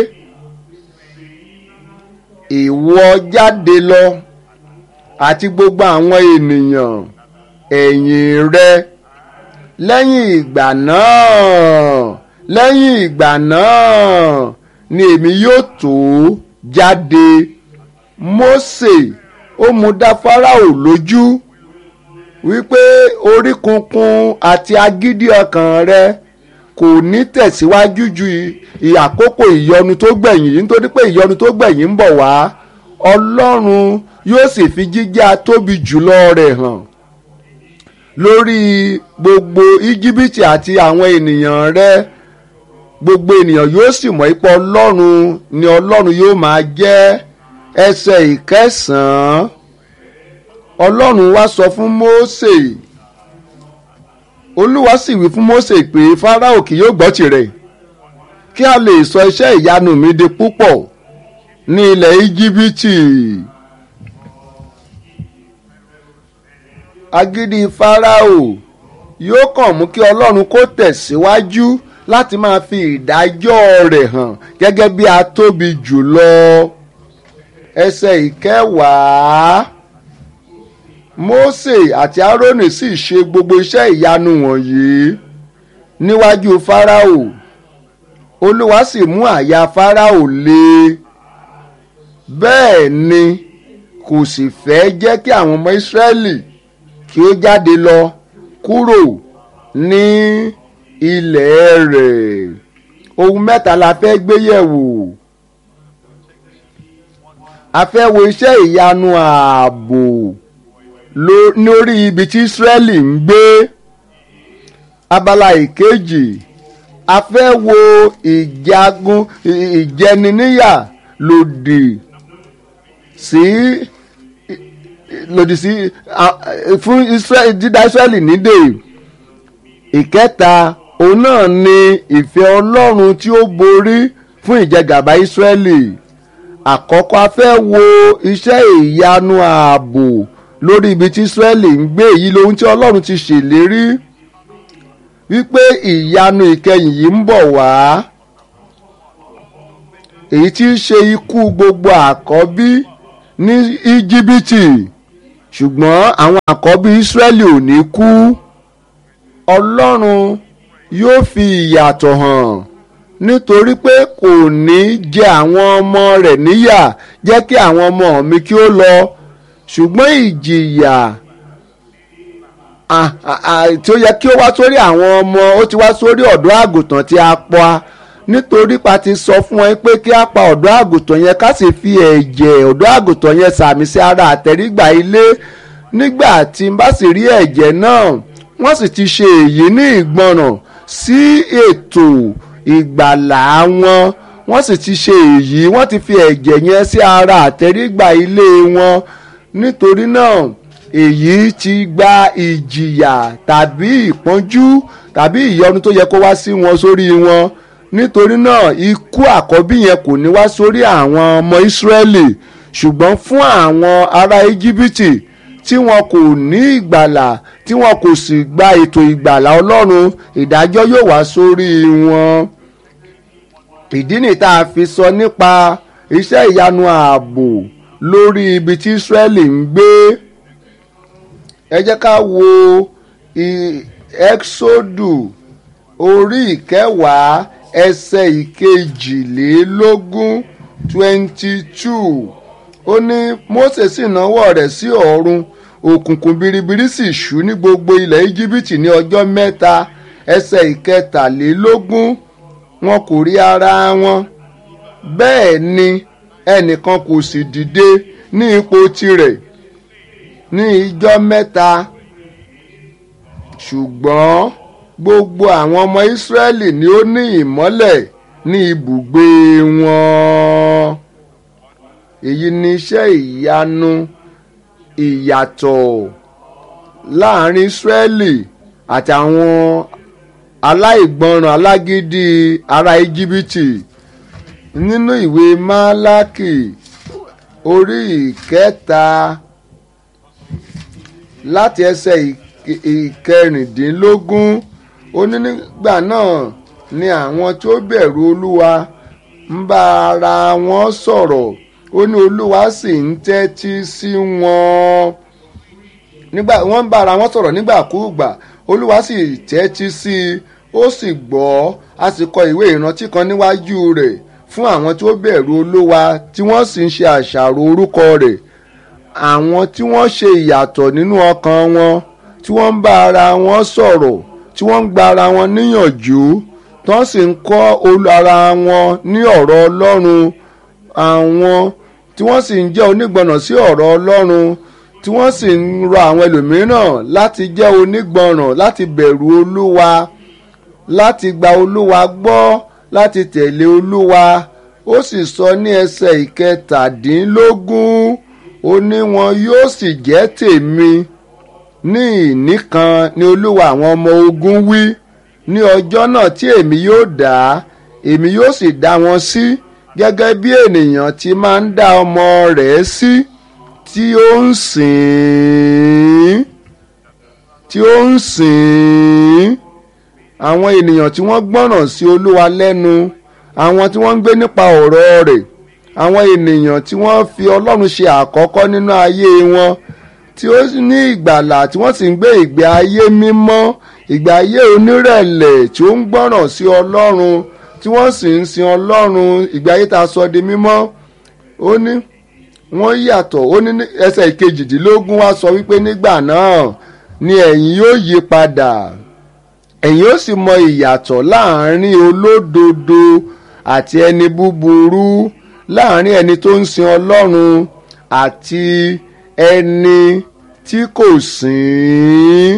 [SPEAKER 1] ìwọ jáde lọ àti gbogbo àwọn ènìyàn ẹ̀yìn rẹ lẹ́yìn ìgbà náà lẹ́yìn ìgbà náà ni èmi yóò tó jáde Mósè ó mú dá Fáráò lójú wípé orí kunkun àti agídí ọkàn rẹ kò ní tẹ̀síwájú ju àkókò ìyọnu tó gbẹ̀yìn yìí nítorí pé ìyọnu tó gbẹ̀yìn ń bọ̀ wá Ọlọ́run yóò sì fi jíjẹ́ atóbi jùlọ rẹ̀ hàn lórí gbogbo íjíbítì àti àwọn ènìyàn rẹ̀ gbogbo ènìyàn yóò sì mọ̀ ipò ọlọ́run ni ọlọ́run yóò máa jẹ́ ẹsẹ̀ ìkẹsàn-án ọlọ́run wá sọ fún Mósè olúwa sì wí fún Mósè pé Fáráò kì yóò gbọ́ tirẹ̀ kí a lè sọ iṣẹ́ ìyanu mi di púpọ̀ ní ilẹ̀ íjíbítì agídí Fáráò yóò kàn mú kí ọlọ́run kó tẹ̀síwájú láti máa fi ìdájọ́ rẹ̀ hàn gẹ́gẹ́ bí a tóbi jùlọ ẹsẹ̀ ìkẹwàá Mósè àti Árónì sì ṣe gbogbo iṣẹ́ ìyanu wọ̀nyí níwájú Fáráò Olúwa sì mú àyà Fáráò le bẹ́ẹ̀ ni kò sì fẹ́ jẹ́ kí àwọn ọmọ Ísírẹ́lì kí ó jáde lọ kúrò ní ilẹ̀ rẹ̀ ohun mẹ́ta la fẹ́ gbé yẹ̀wò a fẹ́ wo iṣẹ́ ìyanu ààbò lórí ibi tí Ísírẹ́lì ń gbé abala ìkejì a fẹ́ wo ìjagun ìjẹniníyà lòdì sí lòdì sí fún dídá Ísírẹ́lì nídè ìkẹta òun náà ni ìfẹ́ ọlọ́run tí ó borí fún ìjẹgàba ìsírẹ́lì àkọ́kọ́ a fẹ́ wo iṣẹ́ ìyanu ààbò lórí ibi tí ìsírẹ́lì ń gbé èyí lohun tí ọlọ́run ti ṣèlérí wípé ìyanu ìkẹyìn yìí ń bọ̀ wá èyí tí í ṣe ikú gbogbo àkọ́bí ní íjíbítì ṣùgbọ́n àwọn àkọ́bí Ísírẹ́lì ò ní kú Ọlọ́run yóò fi ìyàtọ̀ hàn nítorí pé kò ní jẹ àwọn ọmọ rẹ̀ níyà jẹ́ kí àwọn ọmọ mi kí ó lọ ṣùgbọ́n ìjìyà tí ó yẹ kí ó wá sórí àwọn ọmọ ó ti wá sórí ọ̀dọ́ àgùntàn tí a pa nítorí pa ti sọ fún wọn pé kí a pa ọ̀dọ́ àgùntàn yẹn ká sì fi ẹ̀jẹ̀ ọ̀dọ́ àgùntàn yẹn sàmì sí ara àtẹ̀rígbà ilé nígbà tí n bá sì rí ẹ̀jẹ̀ náà wọ́n sì ti ṣe èyí ní ìgbọràn sí ètò ìgbàlà wọn wọ́n sì ti ṣe èyí wọ́n ti fi ẹ̀jẹ̀ yẹn sí ara àtẹ̀rígbà ilé wọn nítorí náà èyí ti gba ìjìyà tàbí ìpọ́njú tàbí ìyọnu tó yẹ kó wá sí wọn sórí wọn nítorí náà ikú àkọ́bí yẹn kò ní wá sórí àwọn ọmọ Ísírẹ́lì ṣùgbọ́n fún àwọn ará Íjíbítì tí wọn kò ní ìgbàlà tí wọn kò sì gba ètò ìgbàlà Ọlọ́run ìdájọ́ yóò wá sórí wọn ìdí nìyí tá a fi sọ nípa iṣẹ́ ìyanu ààbò lórí ibi tí Ísírẹ́lì ń gbé ẹ jẹ́ ká wo Ẹ́ksódù orí ìkẹwàá ẹsẹ̀ ìkejìlélógún twenty two ó ní Mósè sì náwó rẹ̀ sí ọ̀run òkùnkùn biribiri sì ṣú ní gbogbo ilẹ̀ Íjíbítì ní ọjọ́ mẹ́ta ẹsẹ̀ ìkẹtàlélógún wọn kò rí ara wọn bẹ́ẹ̀ ni ẹnìkan kò sì dìde ní ipò tirẹ̀ ní ijọ́ mẹ́ta ṣùgbọ́n gbogbo àwọn ọmọ Ísírẹ́lì ni ó ní ìmọ́lẹ̀ ní ibùgbé wọn èyí ni iṣẹ́ ìyanu ìyàtọ̀ láàrin Ísírẹ́lì àtàwọn aláìgbọràn alágídí ará Íjíbítì nínú ìwé Málákì orí ìkẹta láti ẹsẹ̀ ìkẹrìndínlógún ó ní nígbà náà ni àwọn tí ó bẹ̀rù Olúwa ń bá ara wọn sọ̀rọ̀ ó ní Olúwa sì ń tẹ́tí sí wọn nígbà wọ́n ń bá ara wọn sọ̀rọ̀ nígbàkúùgbà Olúwa sì tẹ́tí sí i ó sì gbọ́ a sì kọ ìwé ìrántí kan níwájú rẹ̀ fún àwọn tí ó bẹ̀rù Olúwa tí wọ́n sì ń ṣe àṣàrò orúkọ rẹ̀ àwọn tí wọ́n ṣe ìyàtọ̀ nínú ọkàn wọn tí wọ́n ń bá ara wọn sọ̀rọ̀ tí wọ́n ń gba ara wọn níyànjú tí wọ́n sì ń kọ́ ara wọn ní ọ̀rọ̀ Ọlọ́run àwọn tí wọ́n sì ń jẹ́ onígbọ̀nà sí ọ̀rọ̀ Ọlọ́run tí wọ́n sì ń rọ àwọn ẹlòmíràn láti jẹ́ onígbọ̀nràn láti bẹ̀rù Olúwa láti gba Olúwa gbọ́ láti tẹ̀lé Olúwa ó sì sọ ní ẹsẹ̀ ìkẹtàdínlógún ó ní wọn yóò sì jẹ́ tèmi ní ìní kan ni Olúwa àwọn ọmọ ogun wí ní ọjọ́ náà tí èmi yóò dá èmi yóò sì dá wọn sí gẹ́gẹ́ bí ènìyàn ti máa ń dá ọmọ rẹ̀ sí tí ó ń sìn tí ó ń sìn àwọn ènìyàn tí wọ́n gbọ́ràn sí Olúwa lẹ́nu àwọn tí wọ́n ń gbé nípa ọ̀rọ̀ rẹ̀ àwọn ènìyàn tí wọ́n fi Ọlọ́run ṣe àkọ́kọ́ nínú ayé wọn tí ó ní ìgbàlà tí wọ́n sì ń gbé ìgbé ayé mímọ́ ìgbé ayé onírẹ̀lẹ̀ tí ó ń gbọ́ràn sí Ọlọ́run tí wọ́n sì ń sin Ọlọ́run ìgbé ayé tá a sọ di mímọ́ ó ní wọ́n yàtọ̀ ó ní ẹsẹ̀ ìkejìdínlógún wá sọ wípé nígbà náà ni ẹ̀yin yóò yí padà ẹ̀yin ó sì mọ ìyàtọ̀ láàrin olódodo àti ẹni búburú láàrin ẹni tó ń sin Ọlọ́run àti ẹni tí kò sìn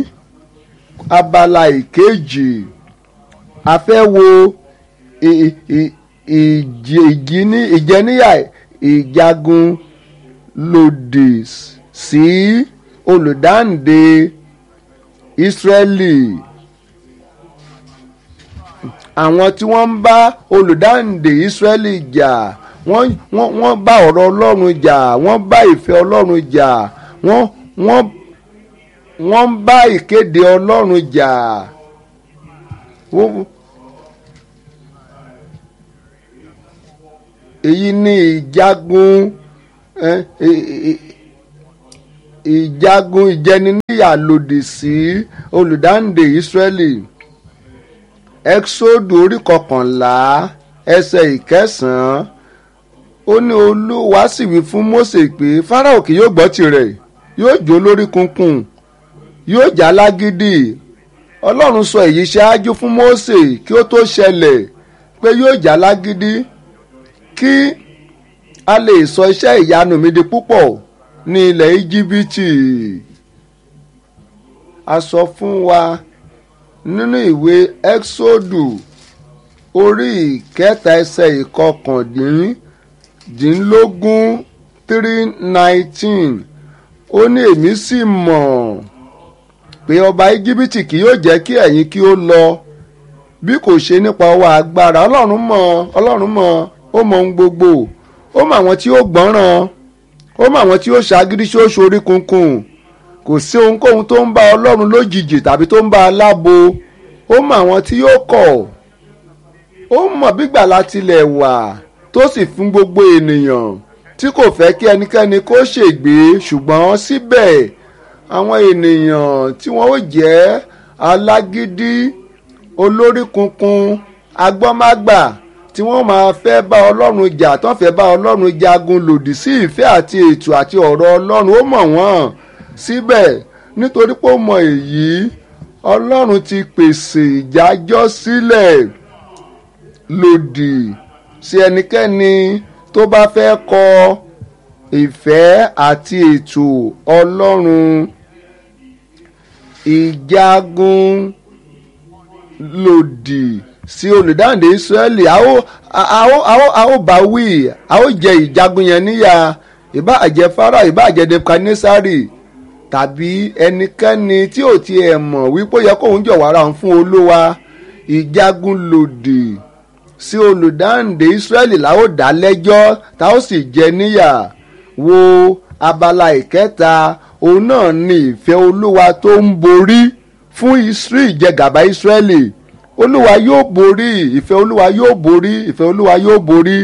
[SPEAKER 1] abala ìkejì a fẹ́ wo ìjẹníyà ìjagun lòdì sí olùdáǹdè Ísírẹ́lì àwọn tí wọ́n ń bá olùdáǹdè Ísírẹ́lì jà wọ́n wọ́n wọ́n bá ọ̀rọ̀ Ọlọ́run jà wọ́n bá ìfẹ́ Ọlọ́run jà wọ́n wọ́n wọ́n ń bá ìkéde Ọlọ́run jà èyí ni ìjagun ìjagun ìjẹniníyà lòdì sí olùdáǹdè Ísírẹ́lì Ẹ́kísódù orí kọkànlá ẹsẹ̀ ìkẹsàn-án ó ní Olúwa sì wí fún Mósè pé Fáráò kì yóò gbọ́ tirẹ̀ yóò jó lórí kunkun yóò já lágídí Ọlọ́run sọ èyí ṣáájú fún Mósè kí ó tó ṣẹlẹ̀ pé yóò já lágídí kí a lè sọ iṣẹ́ ìyanu mi di púpọ̀ ní ilẹ̀ íjíbítì a sọ fún wa nínú ìwé ẹ́xódù orí ìkẹta ẹsẹ̀ ìkọkàndínlógún three nineteen ó ní èmi sì mọ̀ pé ọba íjíbítì kì yóò jẹ́ kí ẹ̀yin kí ó lọ bí kò ṣe nípa ọwọ́ agbára ọlọ́run mọ̀ ọlọ́run mọ̀ ó mọ̀ ohun gbogbo ó mọ̀ àwọn tí ó gbọ́ràn ó mọ̀ àwọn tí ó ṣàgídí tí ó ṣorí kunkun kò sí ohunkóhun tó ń bá ọlọ́run lójijì tàbí tó ń bá a lábo ó mọ̀ àwọn tí yóò kọ̀ ó mọ̀ bígbà látilẹ̀ wà tó sì fún gbogbo ènìyàn tí kò fẹ́ kí ẹnikẹ́ni kó ṣègbé ṣùgbọ́n síbẹ̀ àwọn ènìyàn tí wọ́n ó jẹ́ alágídí olórí kunkun agbọ́mágbà tí wọ́n máa fẹ́ bá ọlọ́run jà tó fẹ́ bá ọlọ́run jagun lòdì sí ìfẹ́ àti ètò àti ọ̀rọ̀ ọlọ́run ó mọ̀ wọ́n síbẹ̀ nítorí pé ó mọ èyí ọlọ́run ti pèsè ìjájọ́ sílẹ̀ lòdì sí ẹnikẹ́ni tó bá fẹ́ kọ ìfẹ́ àti ètò ọlọ́run ìjagun lòdì sí olùdáǹdè Ísírẹ́lì a ó a ó a ó a ó bá wí a ó jẹ ìjagun yẹn níyà ìbáà jẹ́ Fáráò ìbáà jẹ́ Nebukadnesari tàbí ẹnikẹ́ni tí ò tiẹ̀ mọ̀ wípé ó yẹ kóun jọ̀wọ́ ara òun fún Olúwa ìjagun lòdì sí olùdáǹdè Ísírẹ́lì la ó dá lẹ́jọ́ tá ó sì jẹ níyà wo abala ìkẹta òun náà ni ìfẹ́ Olúwa tó ń borí fún Ísírì ìjẹgàba Ísírẹ́lì olúwa yóò borí ìfẹ́ olúwa yóò borí ìfẹ́ olúwa yóò borí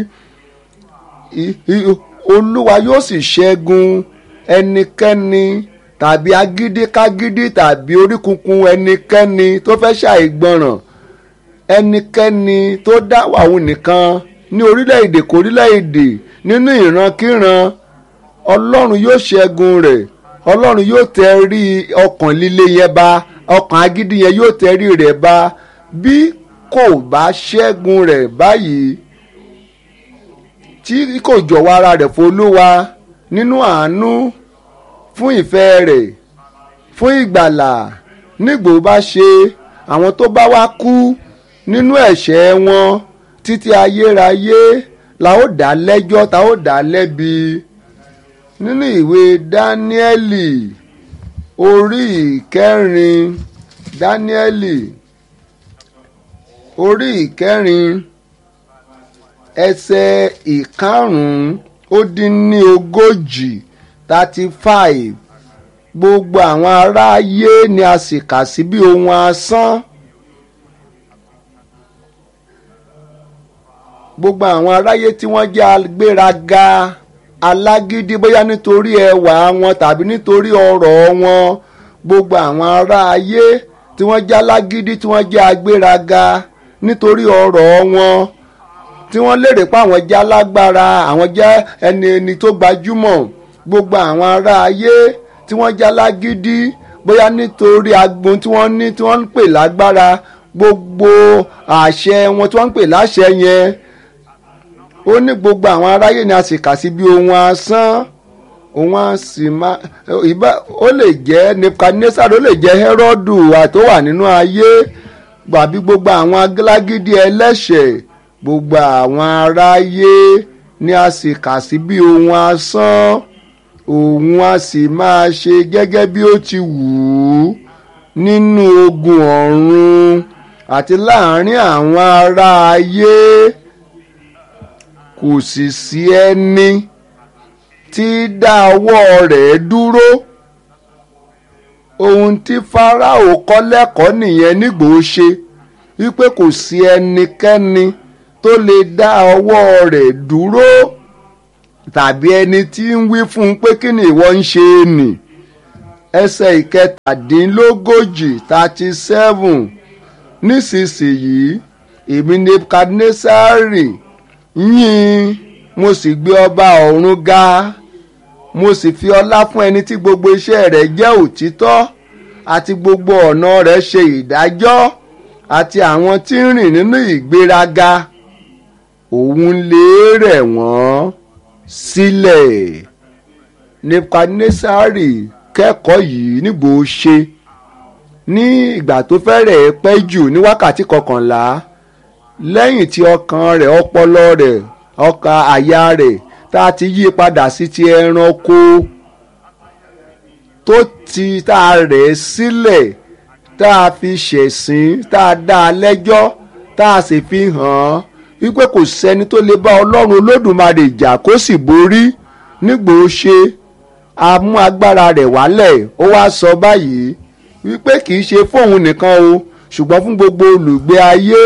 [SPEAKER 1] olúwa yóò sì ṣẹ́gun ẹnikẹ́ni tàbí agídíkágídí tàbí oríkunkun ẹnikẹ́ni tó fẹ́ ṣàìgbọràn ẹnikẹ́ni tó dá wàhùn nìkan ní orílẹ̀-èdè kórílẹ̀-èdè nínú ìrankíran ọlọ́run yóò ṣẹ́gun rẹ̀ ọlọ́run yóò tẹrí ọkàn líle yẹn ba ọkàn agídí yẹn yóò tẹrí rẹ̀ ba bí kò bá ṣẹ́gun rẹ̀ báyìí tí kò jọ̀wọ́ ara rẹ̀ f'Olúwa nínú àánú fún ìfẹ́ rẹ̀ fún ìgbàlà nígbò bá ṣe àwọn tó bá wá kú nínú ẹ̀ṣẹ̀ wọn títí ayérayé la ó dá lẹ́jọ́ ta ó dá lẹ́bi nínú ìwé Dáníẹ́lì orí ìkẹrin Dáníẹ́lì orí ìkẹrin ẹsẹ̀ ìkarùn-ún ó dín ní ogójì thirty five gbogbo àwọn aráyé ni a sì kà sí bí ohun asán gbogbo àwọn aráyé tí wọ́n jẹ́ agbéraga alágídí bóyá nítorí ẹwà wọn tàbí nítorí ọrọ̀ wọn gbogbo àwọn aráyé tí wọ́n jẹ́ alágídí tí wọ́n jẹ́ agbéraga nítorí ọrọ̀ wọn tí wọ́n lérè pé àwọn jẹ́ alágbára àwọn jẹ́ ẹni ẹni tó gbajúmọ̀ gbogbo àwọn ará ayé tí wọ́n jẹ́ alágídí bóyá nítorí agbon tí wọ́n ní tí wọ́n ń pè lágbára gbogbo àṣẹ wọn tí wọ́n ń pè láṣẹ yẹn ó ní gbogbo àwọn aráyé ni a sì kà sí bí ohun asán òun á sì máa ìbá ó lè jẹ́ Nebukadnesar ó lè jẹ́ Hẹ́rọ́dù tó wà nínú ayé gbàbí gbogbo àwọn alágídí ẹlẹ́ṣẹ̀ gbogbo àwọn aráyé ni a sì kà sí bí ohun asán òun a sì máa ṣe gẹ́gẹ́ bí ó ti wù ú nínú ogun ọ̀run àti láàárín àwọn ará ayé kò sì sí ẹni tí dá ọwọ́ rẹ̀ dúró ohun tí Fáráò kọ́ lẹ́kọ̀ọ́ nìyẹn nígbò ó ṣe wípé kò sí ẹnikẹ́ni tó lè dá ọwọ́ rẹ̀ dúró tàbí ẹni tí ń wí fún un pé kí ni ìwọ ń ṣe é nì ẹsẹ̀ ìkẹtàdínlógójì thirty seven nísinsìnyí èmi nebukadnesari yìn mo sì gbé ọba ọ̀run ga mo sì fi ọlá fún ẹni tí gbogbo iṣẹ́ rẹ̀ jẹ́ òtítọ́ àti gbogbo ọ̀nà rẹ̀ ṣe ìdájọ́ àti àwọn tí ń rìn nínú ìgbéraga òun lè rẹ̀ wọ́n sílẹ̀ nebukadnesari kẹ́kọ̀ọ́ yìí nígbò ṣe ní ìgbà tó fẹ́rẹ̀ pẹ́ jù ní wákàtí kọkànlá lẹ́yìn tí ọkàn rẹ̀ ọpọlọ rẹ̀ ọkàn àyà rẹ̀ tá a ti yí padà sí ti ẹranko tó ti tá a rẹ̀ sílẹ̀ tá a fi ṣẹ̀sín tá a dá a lẹ́jọ́ tá a sì fi hàn án wípé kò sẹ́ni tó lè bá ọlọ́run olódùmarè jà kó sì borí nígbò ṣe a mú agbára rẹ̀ wálẹ̀ ó wá sọ báyìí wípé kì í ṣe fóun nìkan o ṣùgbọ́n fún gbogbo olùgbé ayé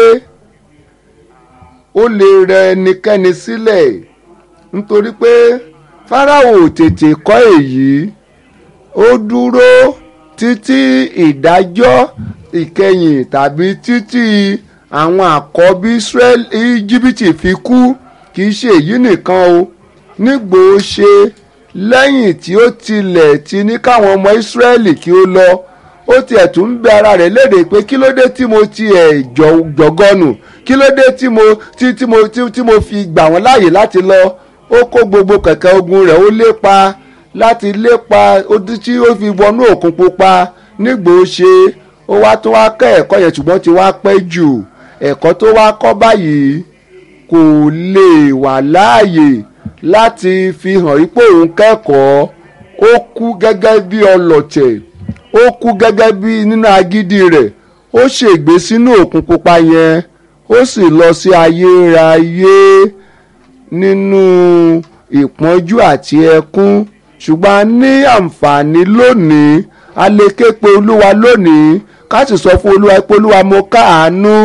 [SPEAKER 1] ó lè rẹ ẹnikẹ́ni sílẹ̀ nítorí pé fáráò tètè kọ́ èyí ó dúró títí ìdájọ́ ìkẹyìn tàbí títí àwọn àkọ́bí Ísírẹ́lì íjíbítì fi kú kì í ṣe èyí nìkan o nígbò ṣe lẹ́yìn tí ó tilẹ̀ ti ní káwọn ọmọ Ísírẹ́lì kí ó lọ ó tiẹ̀ tún ń bẹ ara rẹ̀ léde pé kí ló dé tí mo tiẹ̀ jọ̀gọ́nù kí ló dé tí mo tí tí mo tí tí mo fi gbà wọ́n láàyè láti lọ ó kó gbogbo kẹ̀kẹ́ ogun rẹ̀ ó lépa láti lépa ó tí ó fi wọnú òkun pupa nígbò ṣe ó wá tó wá kẹ́ ẹ̀kọ́ yẹn ṣùgbọ́n ti wá pẹ́ jù ẹ̀kọ́ tó wá kọ́ báyìí kò lè wà láàyè láti fi hàn ipò òun kẹ́kọ̀ọ́ ó kú gẹ́gẹ́ bí ọlọ̀tẹ̀ ó kú gẹ́gẹ́ bí nínú agídí rẹ̀ ó ṣègbé sínú òkun pupa yẹn ó sì lọ sí ayérayé nínú ìpọ́njú àti ẹkún ṣùgbọ́n a ní àǹfààní lónìí a lè ké pe olúwa lónìí ká sì sọ fún olúwa pé olúwa mo káàánú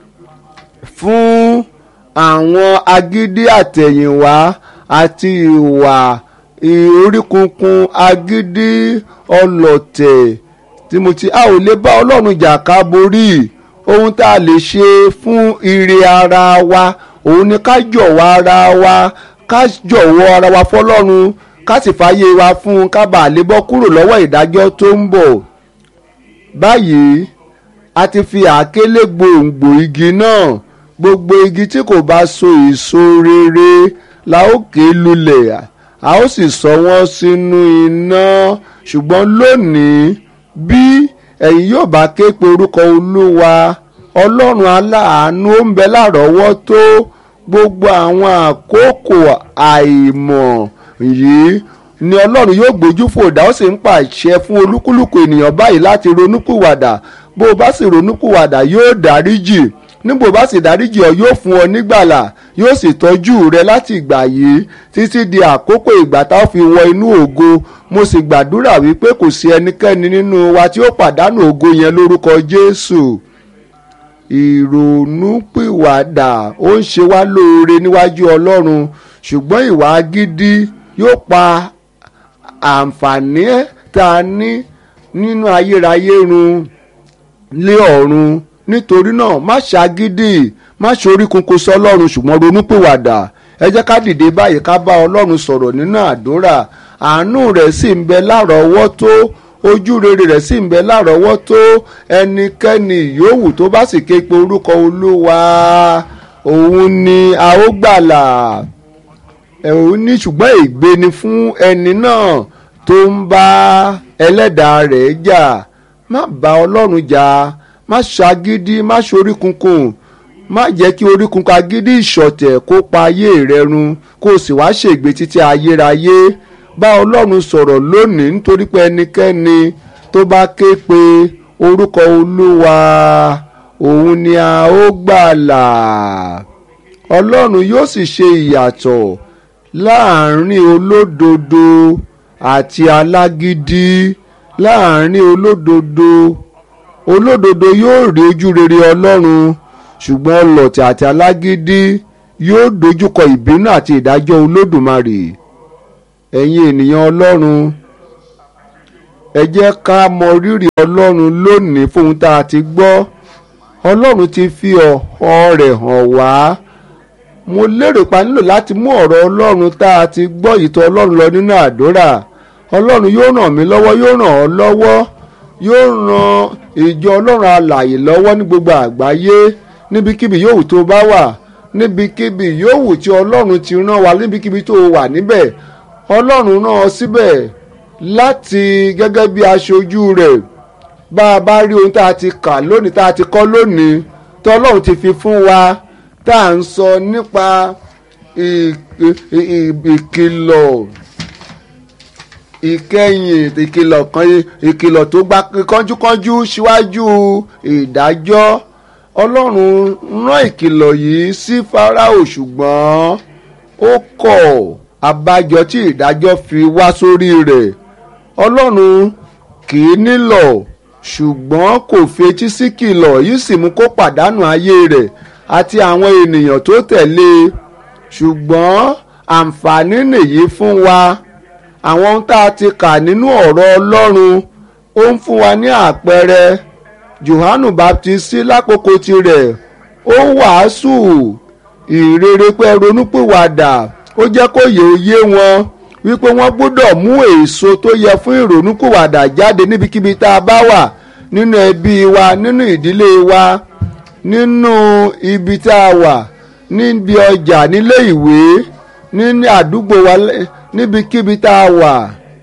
[SPEAKER 1] fún àwọn agídí àtẹ̀yìnwá àti ìwà oríkunkun agídí ọlọ̀tẹ̀ tí mo ti a ò lè bá ọlọ́run jà ká borí ohun tá a lè ṣe fún ire ara wa òun ni ká jọ̀wọ́ ara wa ká jọ̀wọ́ ara wa fọlọ́run ká sì fàyè wa fún un ká bàa lè bọ́ kúrò lọ́wọ́ ìdájọ́ tó ń bọ̀ báyìí a ti fi àákélé gbòǹgbò igi náà gbogbo igi tí kò bá so èso rere la ó ké lulẹ̀ a ó sì sọ wọ́n sínú iná ṣùgbọ́n lónìí bí ẹ̀yin yóò bá ké pe orúkọ olúwa ọlọ́run aláàánú ó ń bẹ lárọ̀ọ́wọ́tó gbogbo àwọn àkókò àìmọ̀ yìí ni ọlọ́run yóò gbójú fòdà ó sì ń pàṣẹ fún olúkúlùkù ènìyàn báyìí láti ronúpìwàdà bó o bá sì ronúpìwàdà yóò dáríjì níbo bá sì dáríjì ọ yóò fún ọ nígbàlà yóò sì tọ́jú rẹ láti ìgbà yìí títí di àkókò ìgbà tá a fi wọ inú ògo mo sì gbàdúrà wípé kò sí ẹnikẹ́ni nínú wa tí ó pàdánù ògo yẹn lórúkọ Jésù ìrònúpìwàdà ó ń ṣe wá lóore níwájú Ọlọ́run ṣùgbọ́n ìwà gidi yóò pa àǹfààní tá a ní nínú ayérayé run lé ọ̀run nítorí náà má ṣàgídì má ṣorí kunkun sọlọ́run ṣùgbọ́n ronúpìwàdà ẹ jẹ́ ká dìde báyìí ká bá ọlọ́run sọ̀rọ̀ nínú àdúrà àánú rẹ̀ sì ń bẹ lárọ̀ọ́wọ́tó ojú rere rẹ̀ sì ń bẹ lárọ̀ọ́wọ́tó ẹnikẹ́ni yòówù tó bá sì ké pe orúkọ olúwa òun ni a ó gbàlà òun ní ṣùgbọ́n ègbé ni fún ẹni náà tó ń bá ẹlẹ́dàá rẹ̀ jà má bá ọlọ́run jà má ṣagídí má ṣorí kunkun má jẹ́ kí orí kunkun agídí ìṣọ̀tẹ̀ kó pa ayé rẹ run kó o sì wá ṣègbè títí ayérayé bá ọlọ́run sọ̀rọ̀ lónìí nítorí pé ẹnikẹ́ni tó bá ké pe orúkọ olúwa òun ni a ó gbàlà ọlọ́run yóò sì ṣe ìyàtọ̀ láàrin olódodo àti alágídí láàrin olódodo olódodo yóò rí ojú rere ọlọ́run ṣùgbọ́n ọlọ̀tẹ̀ àti alágídí yóò dojúkọ ìbínú àti ìdájọ́ olódùmarè ẹ̀yin ènìyàn ọlọ́run ẹ jẹ́ ká mọ rírì ọlọ́run lónìí fún ohun tá a ti gbọ́ ọlọ́run ti fi ọ̀họ́ rẹ̀ hàn wá mo lérò pa nílò láti mú ọ̀rọ̀ ọlọ́run tá a ti gbọ́ ìtọ́ ọlọ́run lọ nínú àdúrà ọlọ́run yóò ràn mí lọ́wọ́ yóò ràn ọ́ lọ́wọ́ yóò ran ìjọ ọlọ́run alààyè lọ́wọ́ ní gbogbo àgbáyé níbikíbi yòówù tó bá wà níbikíbi yòówù tí ọlọ́run ti rán wa níbikíbi tó wà níbẹ̀ ọlọ́run rán ọ síbẹ̀ láti gẹ́gẹ́ bí aṣojú rẹ̀ bá a bá rí ohun tá a ti kà lónìí tá a ti kọ́ lónìí tí ọlọ́run ti fi fún wa tá à ń sọ nípa ìkìlọ̀ ìkẹyìn ìkìlọ̀ kan ìkìlọ̀ tó gba kánjúkánjú síwájú ìdájọ́ ọlọ́run rán ìkìlọ̀ yìí sí Fáráò ṣùgbọ́n ó kọ̀ abájọ tí ìdájọ́ fi wá sórí rẹ̀ ọlọ́run kì í nílọ̀ ṣùgbọ́n kò fetí sí kìlọ̀ yìí sì mú kó pàdánù ayé rẹ̀ àti àwọn ènìyàn tó tẹ̀lé e ṣùgbọ́n àǹfààní nìyí fún wa àwọn ohun tá a ti kà nínú ọ̀rọ̀ ọlọ́run ó ń fún wa ní àpẹẹrẹ Jòhánù Baptisti lákòókò tirẹ̀ ó wàásù ìrere pé ronúpìwàdà ó jẹ́ kó yè ó yé wọn wípé wọ́n gbọ́dọ̀ mú èso tó yẹ fún ìrònúpìwàdà jáde níbikíbi tá a bá wà nínú ẹbí wa nínú ìdílé wa nínú ibi tá a wà níbi ọjà nílé ìwé nínú àdúgbò wa níbikíbi tá a wà.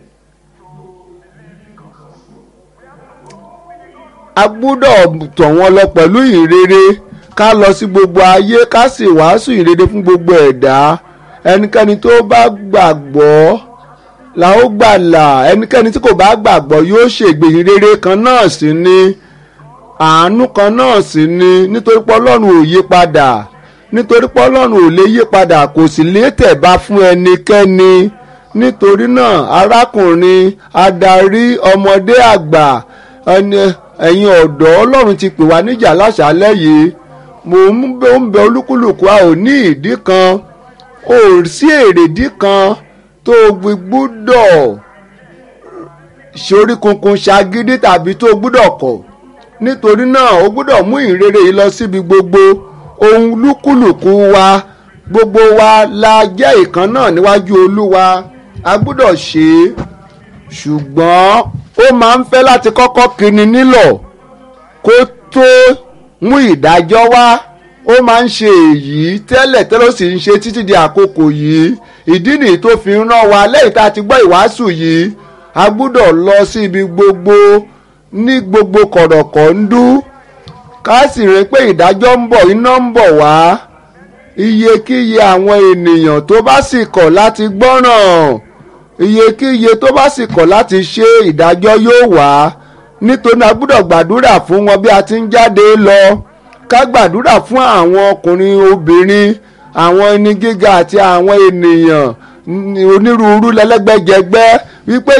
[SPEAKER 1] a gbọ́dọ̀ tọ̀ wọ́n lọ pẹ̀lú ìrere ká lọ sí gbogbo ayé ká sì wàásù ìrere fún gbogbo ẹ̀dá ẹnikẹ́ni tó bá gbàgbọ́ la ó gbàlà ẹnikẹ́ni tí kò bá gbàgbọ́ yóò ṣègbè ìrere kan náà sí ni àánú kan náà sì ni nítorí pé ọlọ́run ò yí padà nítorí pé ọlọ́run ò lè yí padà kò sì lè tẹ̀bá fún ẹnikẹ́ni nítorí náà arákùnrin adarí ọmọdé àgbà ẹ̀yin ọ̀dọ́ ọlọ́run ti pè wá níjà láṣálẹ́ yìí mò ń bẹ ń bẹ olúkúlùkù a ò ní ìdí kan ò sí èrèdí kan tó gbúdọ̀ ṣorí kunkun ṣagídí tàbí tó gbúdọ̀ kọ̀ nítorí náà o gbúdọ̀ mú ìrere yìí lọ síbi gbogbo ohun lúkúlùkù wa gbogbo wa la jẹ́ ìkan náà níwájú olúwa a gbúdọ̀ ṣe é ṣùgbọ́n ó máa ń fẹ́ láti kọ́kọ́ kíni nílọ̀ kó tó mú ìdájọ́ wá ó máa ń ṣe èyí tẹ́lẹ̀ tẹ́lẹ̀ ó sì ń ṣe títí di àkókò yìí ìdí nìyí tó fi ń rán wa lẹ́yìn tá a ti gbọ́ ìwàásù yìí a gbúdọ̀ lọ sí ibi gbogbo ní gbogbo kọ̀rọ̀kọ̀ ń dú ká sì rí pé ìdájọ́ ń bọ̀ iná ń bọ̀ wá iyekíye àwọn ènìyàn tó bá sì kọ̀ láti gbọ́ràn iyekíye tó bá sì kọ̀ láti ṣe ìdájọ́ yóò wá nítorí a gbúdọ̀ gbàdúrà fún wọn bí a ti ń jáde lọ ká gbàdúrà fún àwọn ọkùnrin obìnrin àwọn ẹni gíga àti àwọn ènìyàn onírúurú lẹ́lẹ́gbẹ́jẹgbẹ́ wípé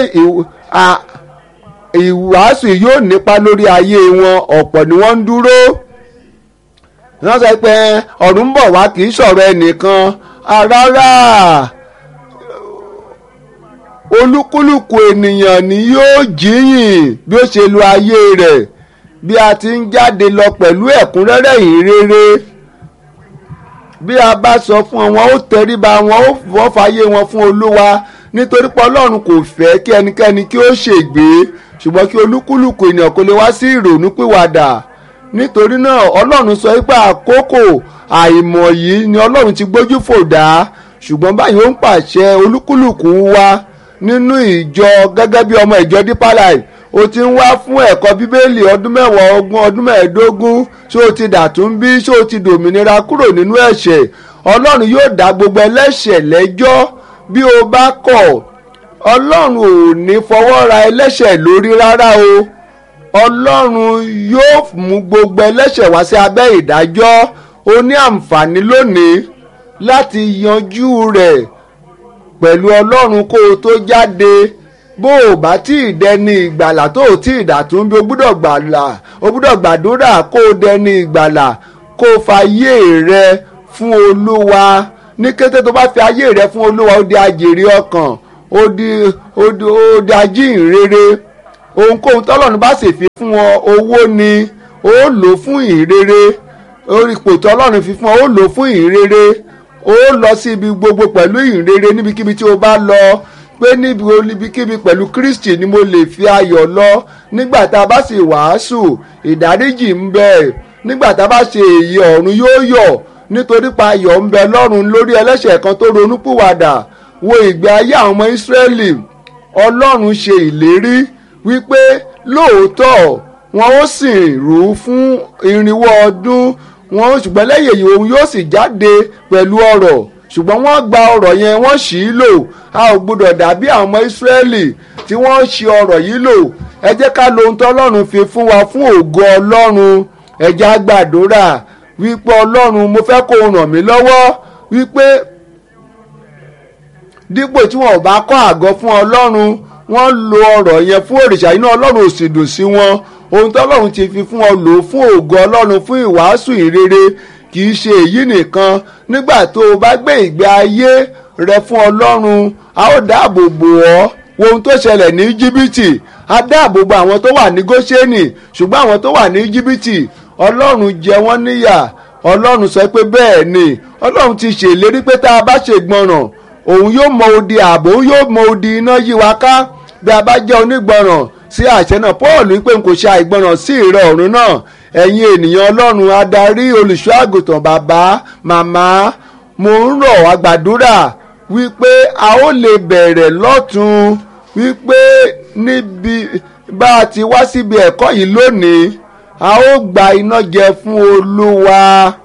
[SPEAKER 1] ìwàásù yóò nípa lórí ayé wọn ọ̀pọ̀ ni wọ́n ń dúró wọ́n sọ pé ọ̀run ń bọ̀ wá kì í sọ̀rọ̀ ẹnìkan rárá olúkúlùkù ènìyàn ni yóò jíyìn bí ó ṣe lo ayé rẹ̀ bí a ti ń jáde lọ pẹ̀lú ẹ̀kúnrẹ́rẹ́ ìrere bí a bá sọ fún wọn ó tẹríba wọn ó fọ́ fàyè wọn fún olúwa nítorí pé ọlọ́run kò fẹ́ kí ẹnikẹ́ni kí ó ṣègbé ṣùgbọ́n kí olúkúlùkù ènìyàn kó lè wá sí ìrònú pìwàdà nítorí náà ọlọ́run sọ pé àkókò àìmọ̀ yìí ni ọlọ́run ti gbójú fò dá ṣùgbọ́n báyìí ó ń pàṣẹ olúkúlùkù wa nínú ìjọ gẹ́gẹ́ bí ọmọ ìjọ Deeper Life o ti ń wá fún ẹ̀kọ́ bíbélì ọdún mẹ́wàá ogún ọdún mẹ́ẹ̀ẹ́dógún ṣé o ti dàtún bí ṣé o ti dòmìnira kúrò nínú ẹ̀ṣẹ̀ ọlọ́run yóò dá gbogbo ẹlẹ́ṣẹ̀ lẹ́jọ́ bí o bá kọ̀ ọlọ́run ò ní fọwọ́ ra ẹlẹ́ṣẹ̀ lórí rárá o ọlọ́run yóò mú gbogbo ẹlẹ́ṣẹ̀ wá sí abẹ́ ìdájọ́ o ní àǹfààní lónìí láti yanjú rẹ̀ pẹ̀lú ọlọ́run kó o tó jáde bó o bá tí ì dẹni ìgbàlà tó o tí ì dàtún bí o gbúdọ̀ gbàlà o gbúdọ̀ gbàdúrà kó o dẹni ìgbàlà kó o fàyè rẹ fún olúwa ní kété tó bá fi ayé rẹ fún olúwa ó di àjèrè ọkàn ó di ó di ó di ajíhìnrere ohunkóhun tọ́lọ́run bá sì fi fún ọ owó ni ó lò fún ìrere orí ipò tọ́lọ́run fi fún ọ ó lò fún ìrere ó lọ sí ibi gbogbo pẹ̀lú ìrere níbikíbi tí o bá lọ pé níbi níbikíbi pẹ̀lú Kristi ni mo lè fi ayọ̀ lọ nígbà tá a bá sì wàásù ìdáríjì ń bẹ nígbà tá a bá ṣe èyí ọ̀run yóò yọ̀ nítorí pa ayọ̀ ń bẹ lọ́run lórí ẹlẹ́ṣẹ̀ kan tó ronúpìwàdà wo ìgbé ayé àwọn ọmọ Ísírẹ́lì Ọlọ́run ṣe ìlérí wípé lóòótọ́ wọn ó sì rú fún irinwó ọdún wọn ṣùgbọ́n lẹ́yìn èyí òun yóò sì jáde pẹ̀lú ọrọ̀ ṣùgbọ́n wọ́n gba ọrọ̀ yẹn wọ́n ṣì í lò a ò gbọdọ̀ dàbí àwọn ọmọ Ísírẹ́lì tí wọ́n ṣì ọrọ̀ yìí lò ẹ jẹ́ ká lo ohun tó Ọlọ́run fi fún wa fún ògo Ọlọ́run ẹ jẹ́ á gbàdúrà wípé Ọlọ́run mo fẹ́ kó o ràn mí lọ́wọ́ wípé dípò tí wọn ò bá kọ́ àgọ́ fún Ọlọ́run wọ́n lo ọrọ̀ yẹn fún òrìṣà inú Ọlọ́run ò sì dùn sí wọn ohun tó Ọlọ́run ti fi fún ọ lò fún ògo Ọlọ́run fún ìwàásù ìrere kì í ṣe èyí nìkan nígbà tó o bá gbé ìgbé ayé rẹ fún Ọlọ́run a ó dáàbò bò ọ́ wo ohun tó ṣẹlẹ̀ ní Íjíbítì a dáàbò bo àwọn tó wà ní Góṣẹ́nì ṣùgbọ́n àwọn tó wà ní Íjíbítì Ọlọ́run jẹ wọ́n níyà Ọlọ́run sọ pé bẹ́ẹ̀ ni Ọlọ́run ti ṣèlérí pé tá a bá ṣègbọràn òun yóò mọ odi ààbò òun yóò mọ odi iná yí wa ká bí a bá jẹ́ onígbọràn sí àṣẹ náà Paul wípé n kò ṣe àìgbọràn sí ìrẹ ọ̀run náà ẹ̀yin ènìyàn Ọlọ́run adarí olùṣọ́ àgùntàn bàbá màmá mo ń rọ̀ wá gbàdúrà wípé a ó lè bẹ̀rẹ̀ lọ́tún wípé níbi bá a ti wá síbi ẹ̀kọ́ yìí lónìí a ó gba iná jẹ fún Olúwa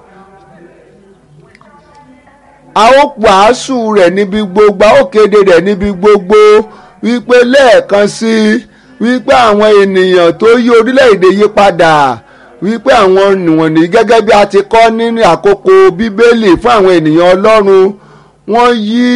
[SPEAKER 1] a ó wàásù rẹ̀ níbi gbogbo a ó kéde rẹ̀ níbi gbogbo wípé lẹ́ẹ̀kan sí wípé àwọn ènìyàn tó yí orílẹ̀-èdè yí padà wípé àwọn nìwọ̀nì gẹ́gẹ́ bí a ti kọ́ nínú àkókò bíbélì fún àwọn ènìyàn Ọlọ́run wọ́n yí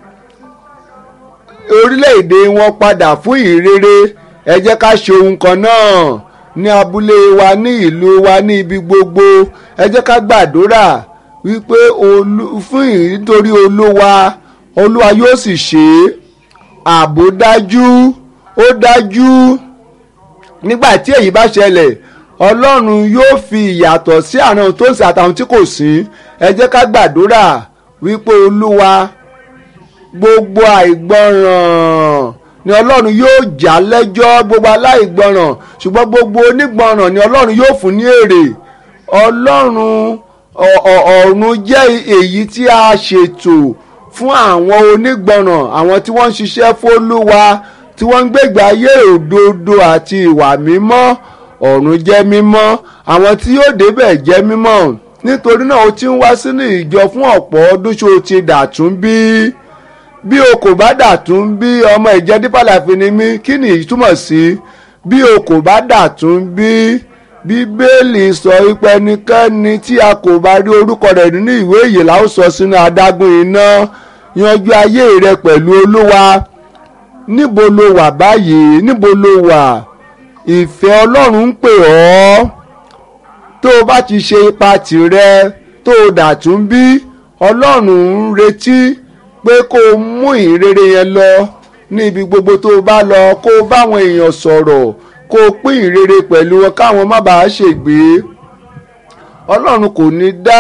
[SPEAKER 1] orílẹ̀-èdè wọn padà fún ìrere ẹ jẹ́ ká ṣe ohun kan náà ní abúlé wa ní ìlú wa ní ibi gbogbo ẹ jẹ́ ká gbàdúrà wípé fún nítorí olúwa olúwa yóò sì ṣe é ààbò dájú ó dájú nígbà tí èyí bá ṣẹlẹ̀ ọlọ́run yóò fi ìyàtọ̀ sí àwọn tó ń ṣe àtàwọn tí kò sí ẹ jẹ́ ká gbàdúrà wípé olúwa gbogbo àìgbọràn ni ọlọ́run yóò já lẹ́jọ́ gbogbo aláìgbọràn ṣùgbọ́n gbogbo onígbọràn ni ọlọ́run yóò fún ní èrè ọlọ́run ọ̀run jẹ́ èyí tí a ṣètò fún àwọn onígbọràn àwọn tí wọ́n ń ṣiṣẹ́ fólúwa tí wọ́n ń gbégbé ayé òdodo àti ìwà mímọ́ ọ̀run jẹ́ mímọ́ àwọn tí yóò débẹ̀ jẹ́ mímọ́ nítorí náà o ti ń wá sínú ìjọ fún ọ̀pọ̀ ọdún ṣó o ti dàtún bí bí o kò bá dàtún bí ọmọ ìjẹ́ dípàlà fi ni mí kí ni ìtumọ̀ sí bí o kò bá dàtún bí bíbélì sọ wípé ẹnikẹ́ni tí a kò bá rí orúkọ rẹ̀ nínú ìwé ìyè la ó sọ sínú adágún iná yanjú ayé rẹ pẹ̀lú olúwa níbo lo wà báyìí níbo lo wà ìfẹ́ ọlọ́run ń pè ọ́ tó o bá ti ṣe ipa tìrẹ tó o dàtún bí ọlọ́run ń retí pé kó o mú ìrere yẹn lọ ní ibi gbogbo tó o bá lọ kó o bá àwọn èèyàn sọ̀rọ̀ kó o pín ìrere pẹ̀lú wọn káwọn má bàa ṣègbé ọlọ́run kò ní dá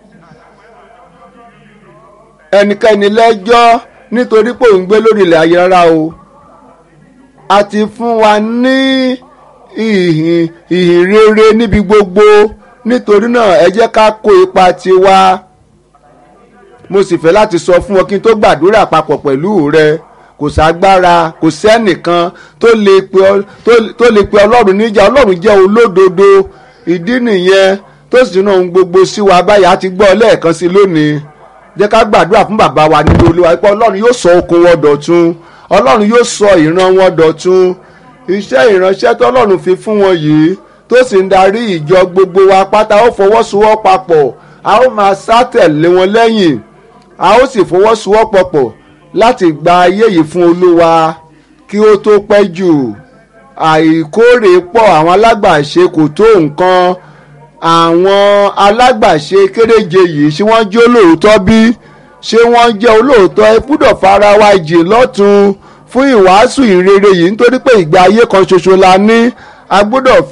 [SPEAKER 1] ẹnikẹ́ni lẹ́jọ́ nítorí pé òun gbé lórí ilẹ̀ ayé rárá o a ti fún wa ní ìhìn ìhìn rere níbi gbogbo nítorí náà ẹ jẹ́ ká kó ipa tiwa mo sì fẹ́ láti sọ fún ọ kí n tó gbàdúrà papọ̀ pẹ̀lú rẹ kò ságbára kò sẹ́nìkan tó lè pe tó lè pe ọlọ́run níjà ọlọ́run jẹ́ olódodo ìdí nìyẹn tó sì náà ohun gbogbo sí wa báyìí á ti gbọ́ lẹ́ẹ̀kan sí lónìí jẹ́ ká gbàdúrà fún bàbá wa nínú olúwa pé ọlọ́run yóò sọ okun wọn dọ̀tun ọlọ́run yóò sọ ìran wọn dọ̀tun iṣẹ́ ìránṣẹ́ tọ́lọ́run fi fún wọn yìí tó sì ń darí ìjọ gbogbo wa pátá ó fọwọ́sowọ́ papọ̀ a ó máa sá tẹ̀lé wọn lẹ́yìn a ó sì fọwọ́sowọ́pọ̀ pọ̀ láti gba ayé yìí fún olúwa kí ó tó pẹ́ jù àìkórè pọ̀ àwọn alágbàṣe kò tó nǹkan àwọn alágbàṣe kéréje yìí ṣé wọ́n jẹ́ olóòótọ́ bí ṣé wọ́n jẹ́ olóòótọ́ ẹ gbúdọ̀ fara wa jì lọ́tún fún ìwàásù ìrere yìí nítorí pé ìgbé ayé kan ṣoṣo la ní a gbúdọ̀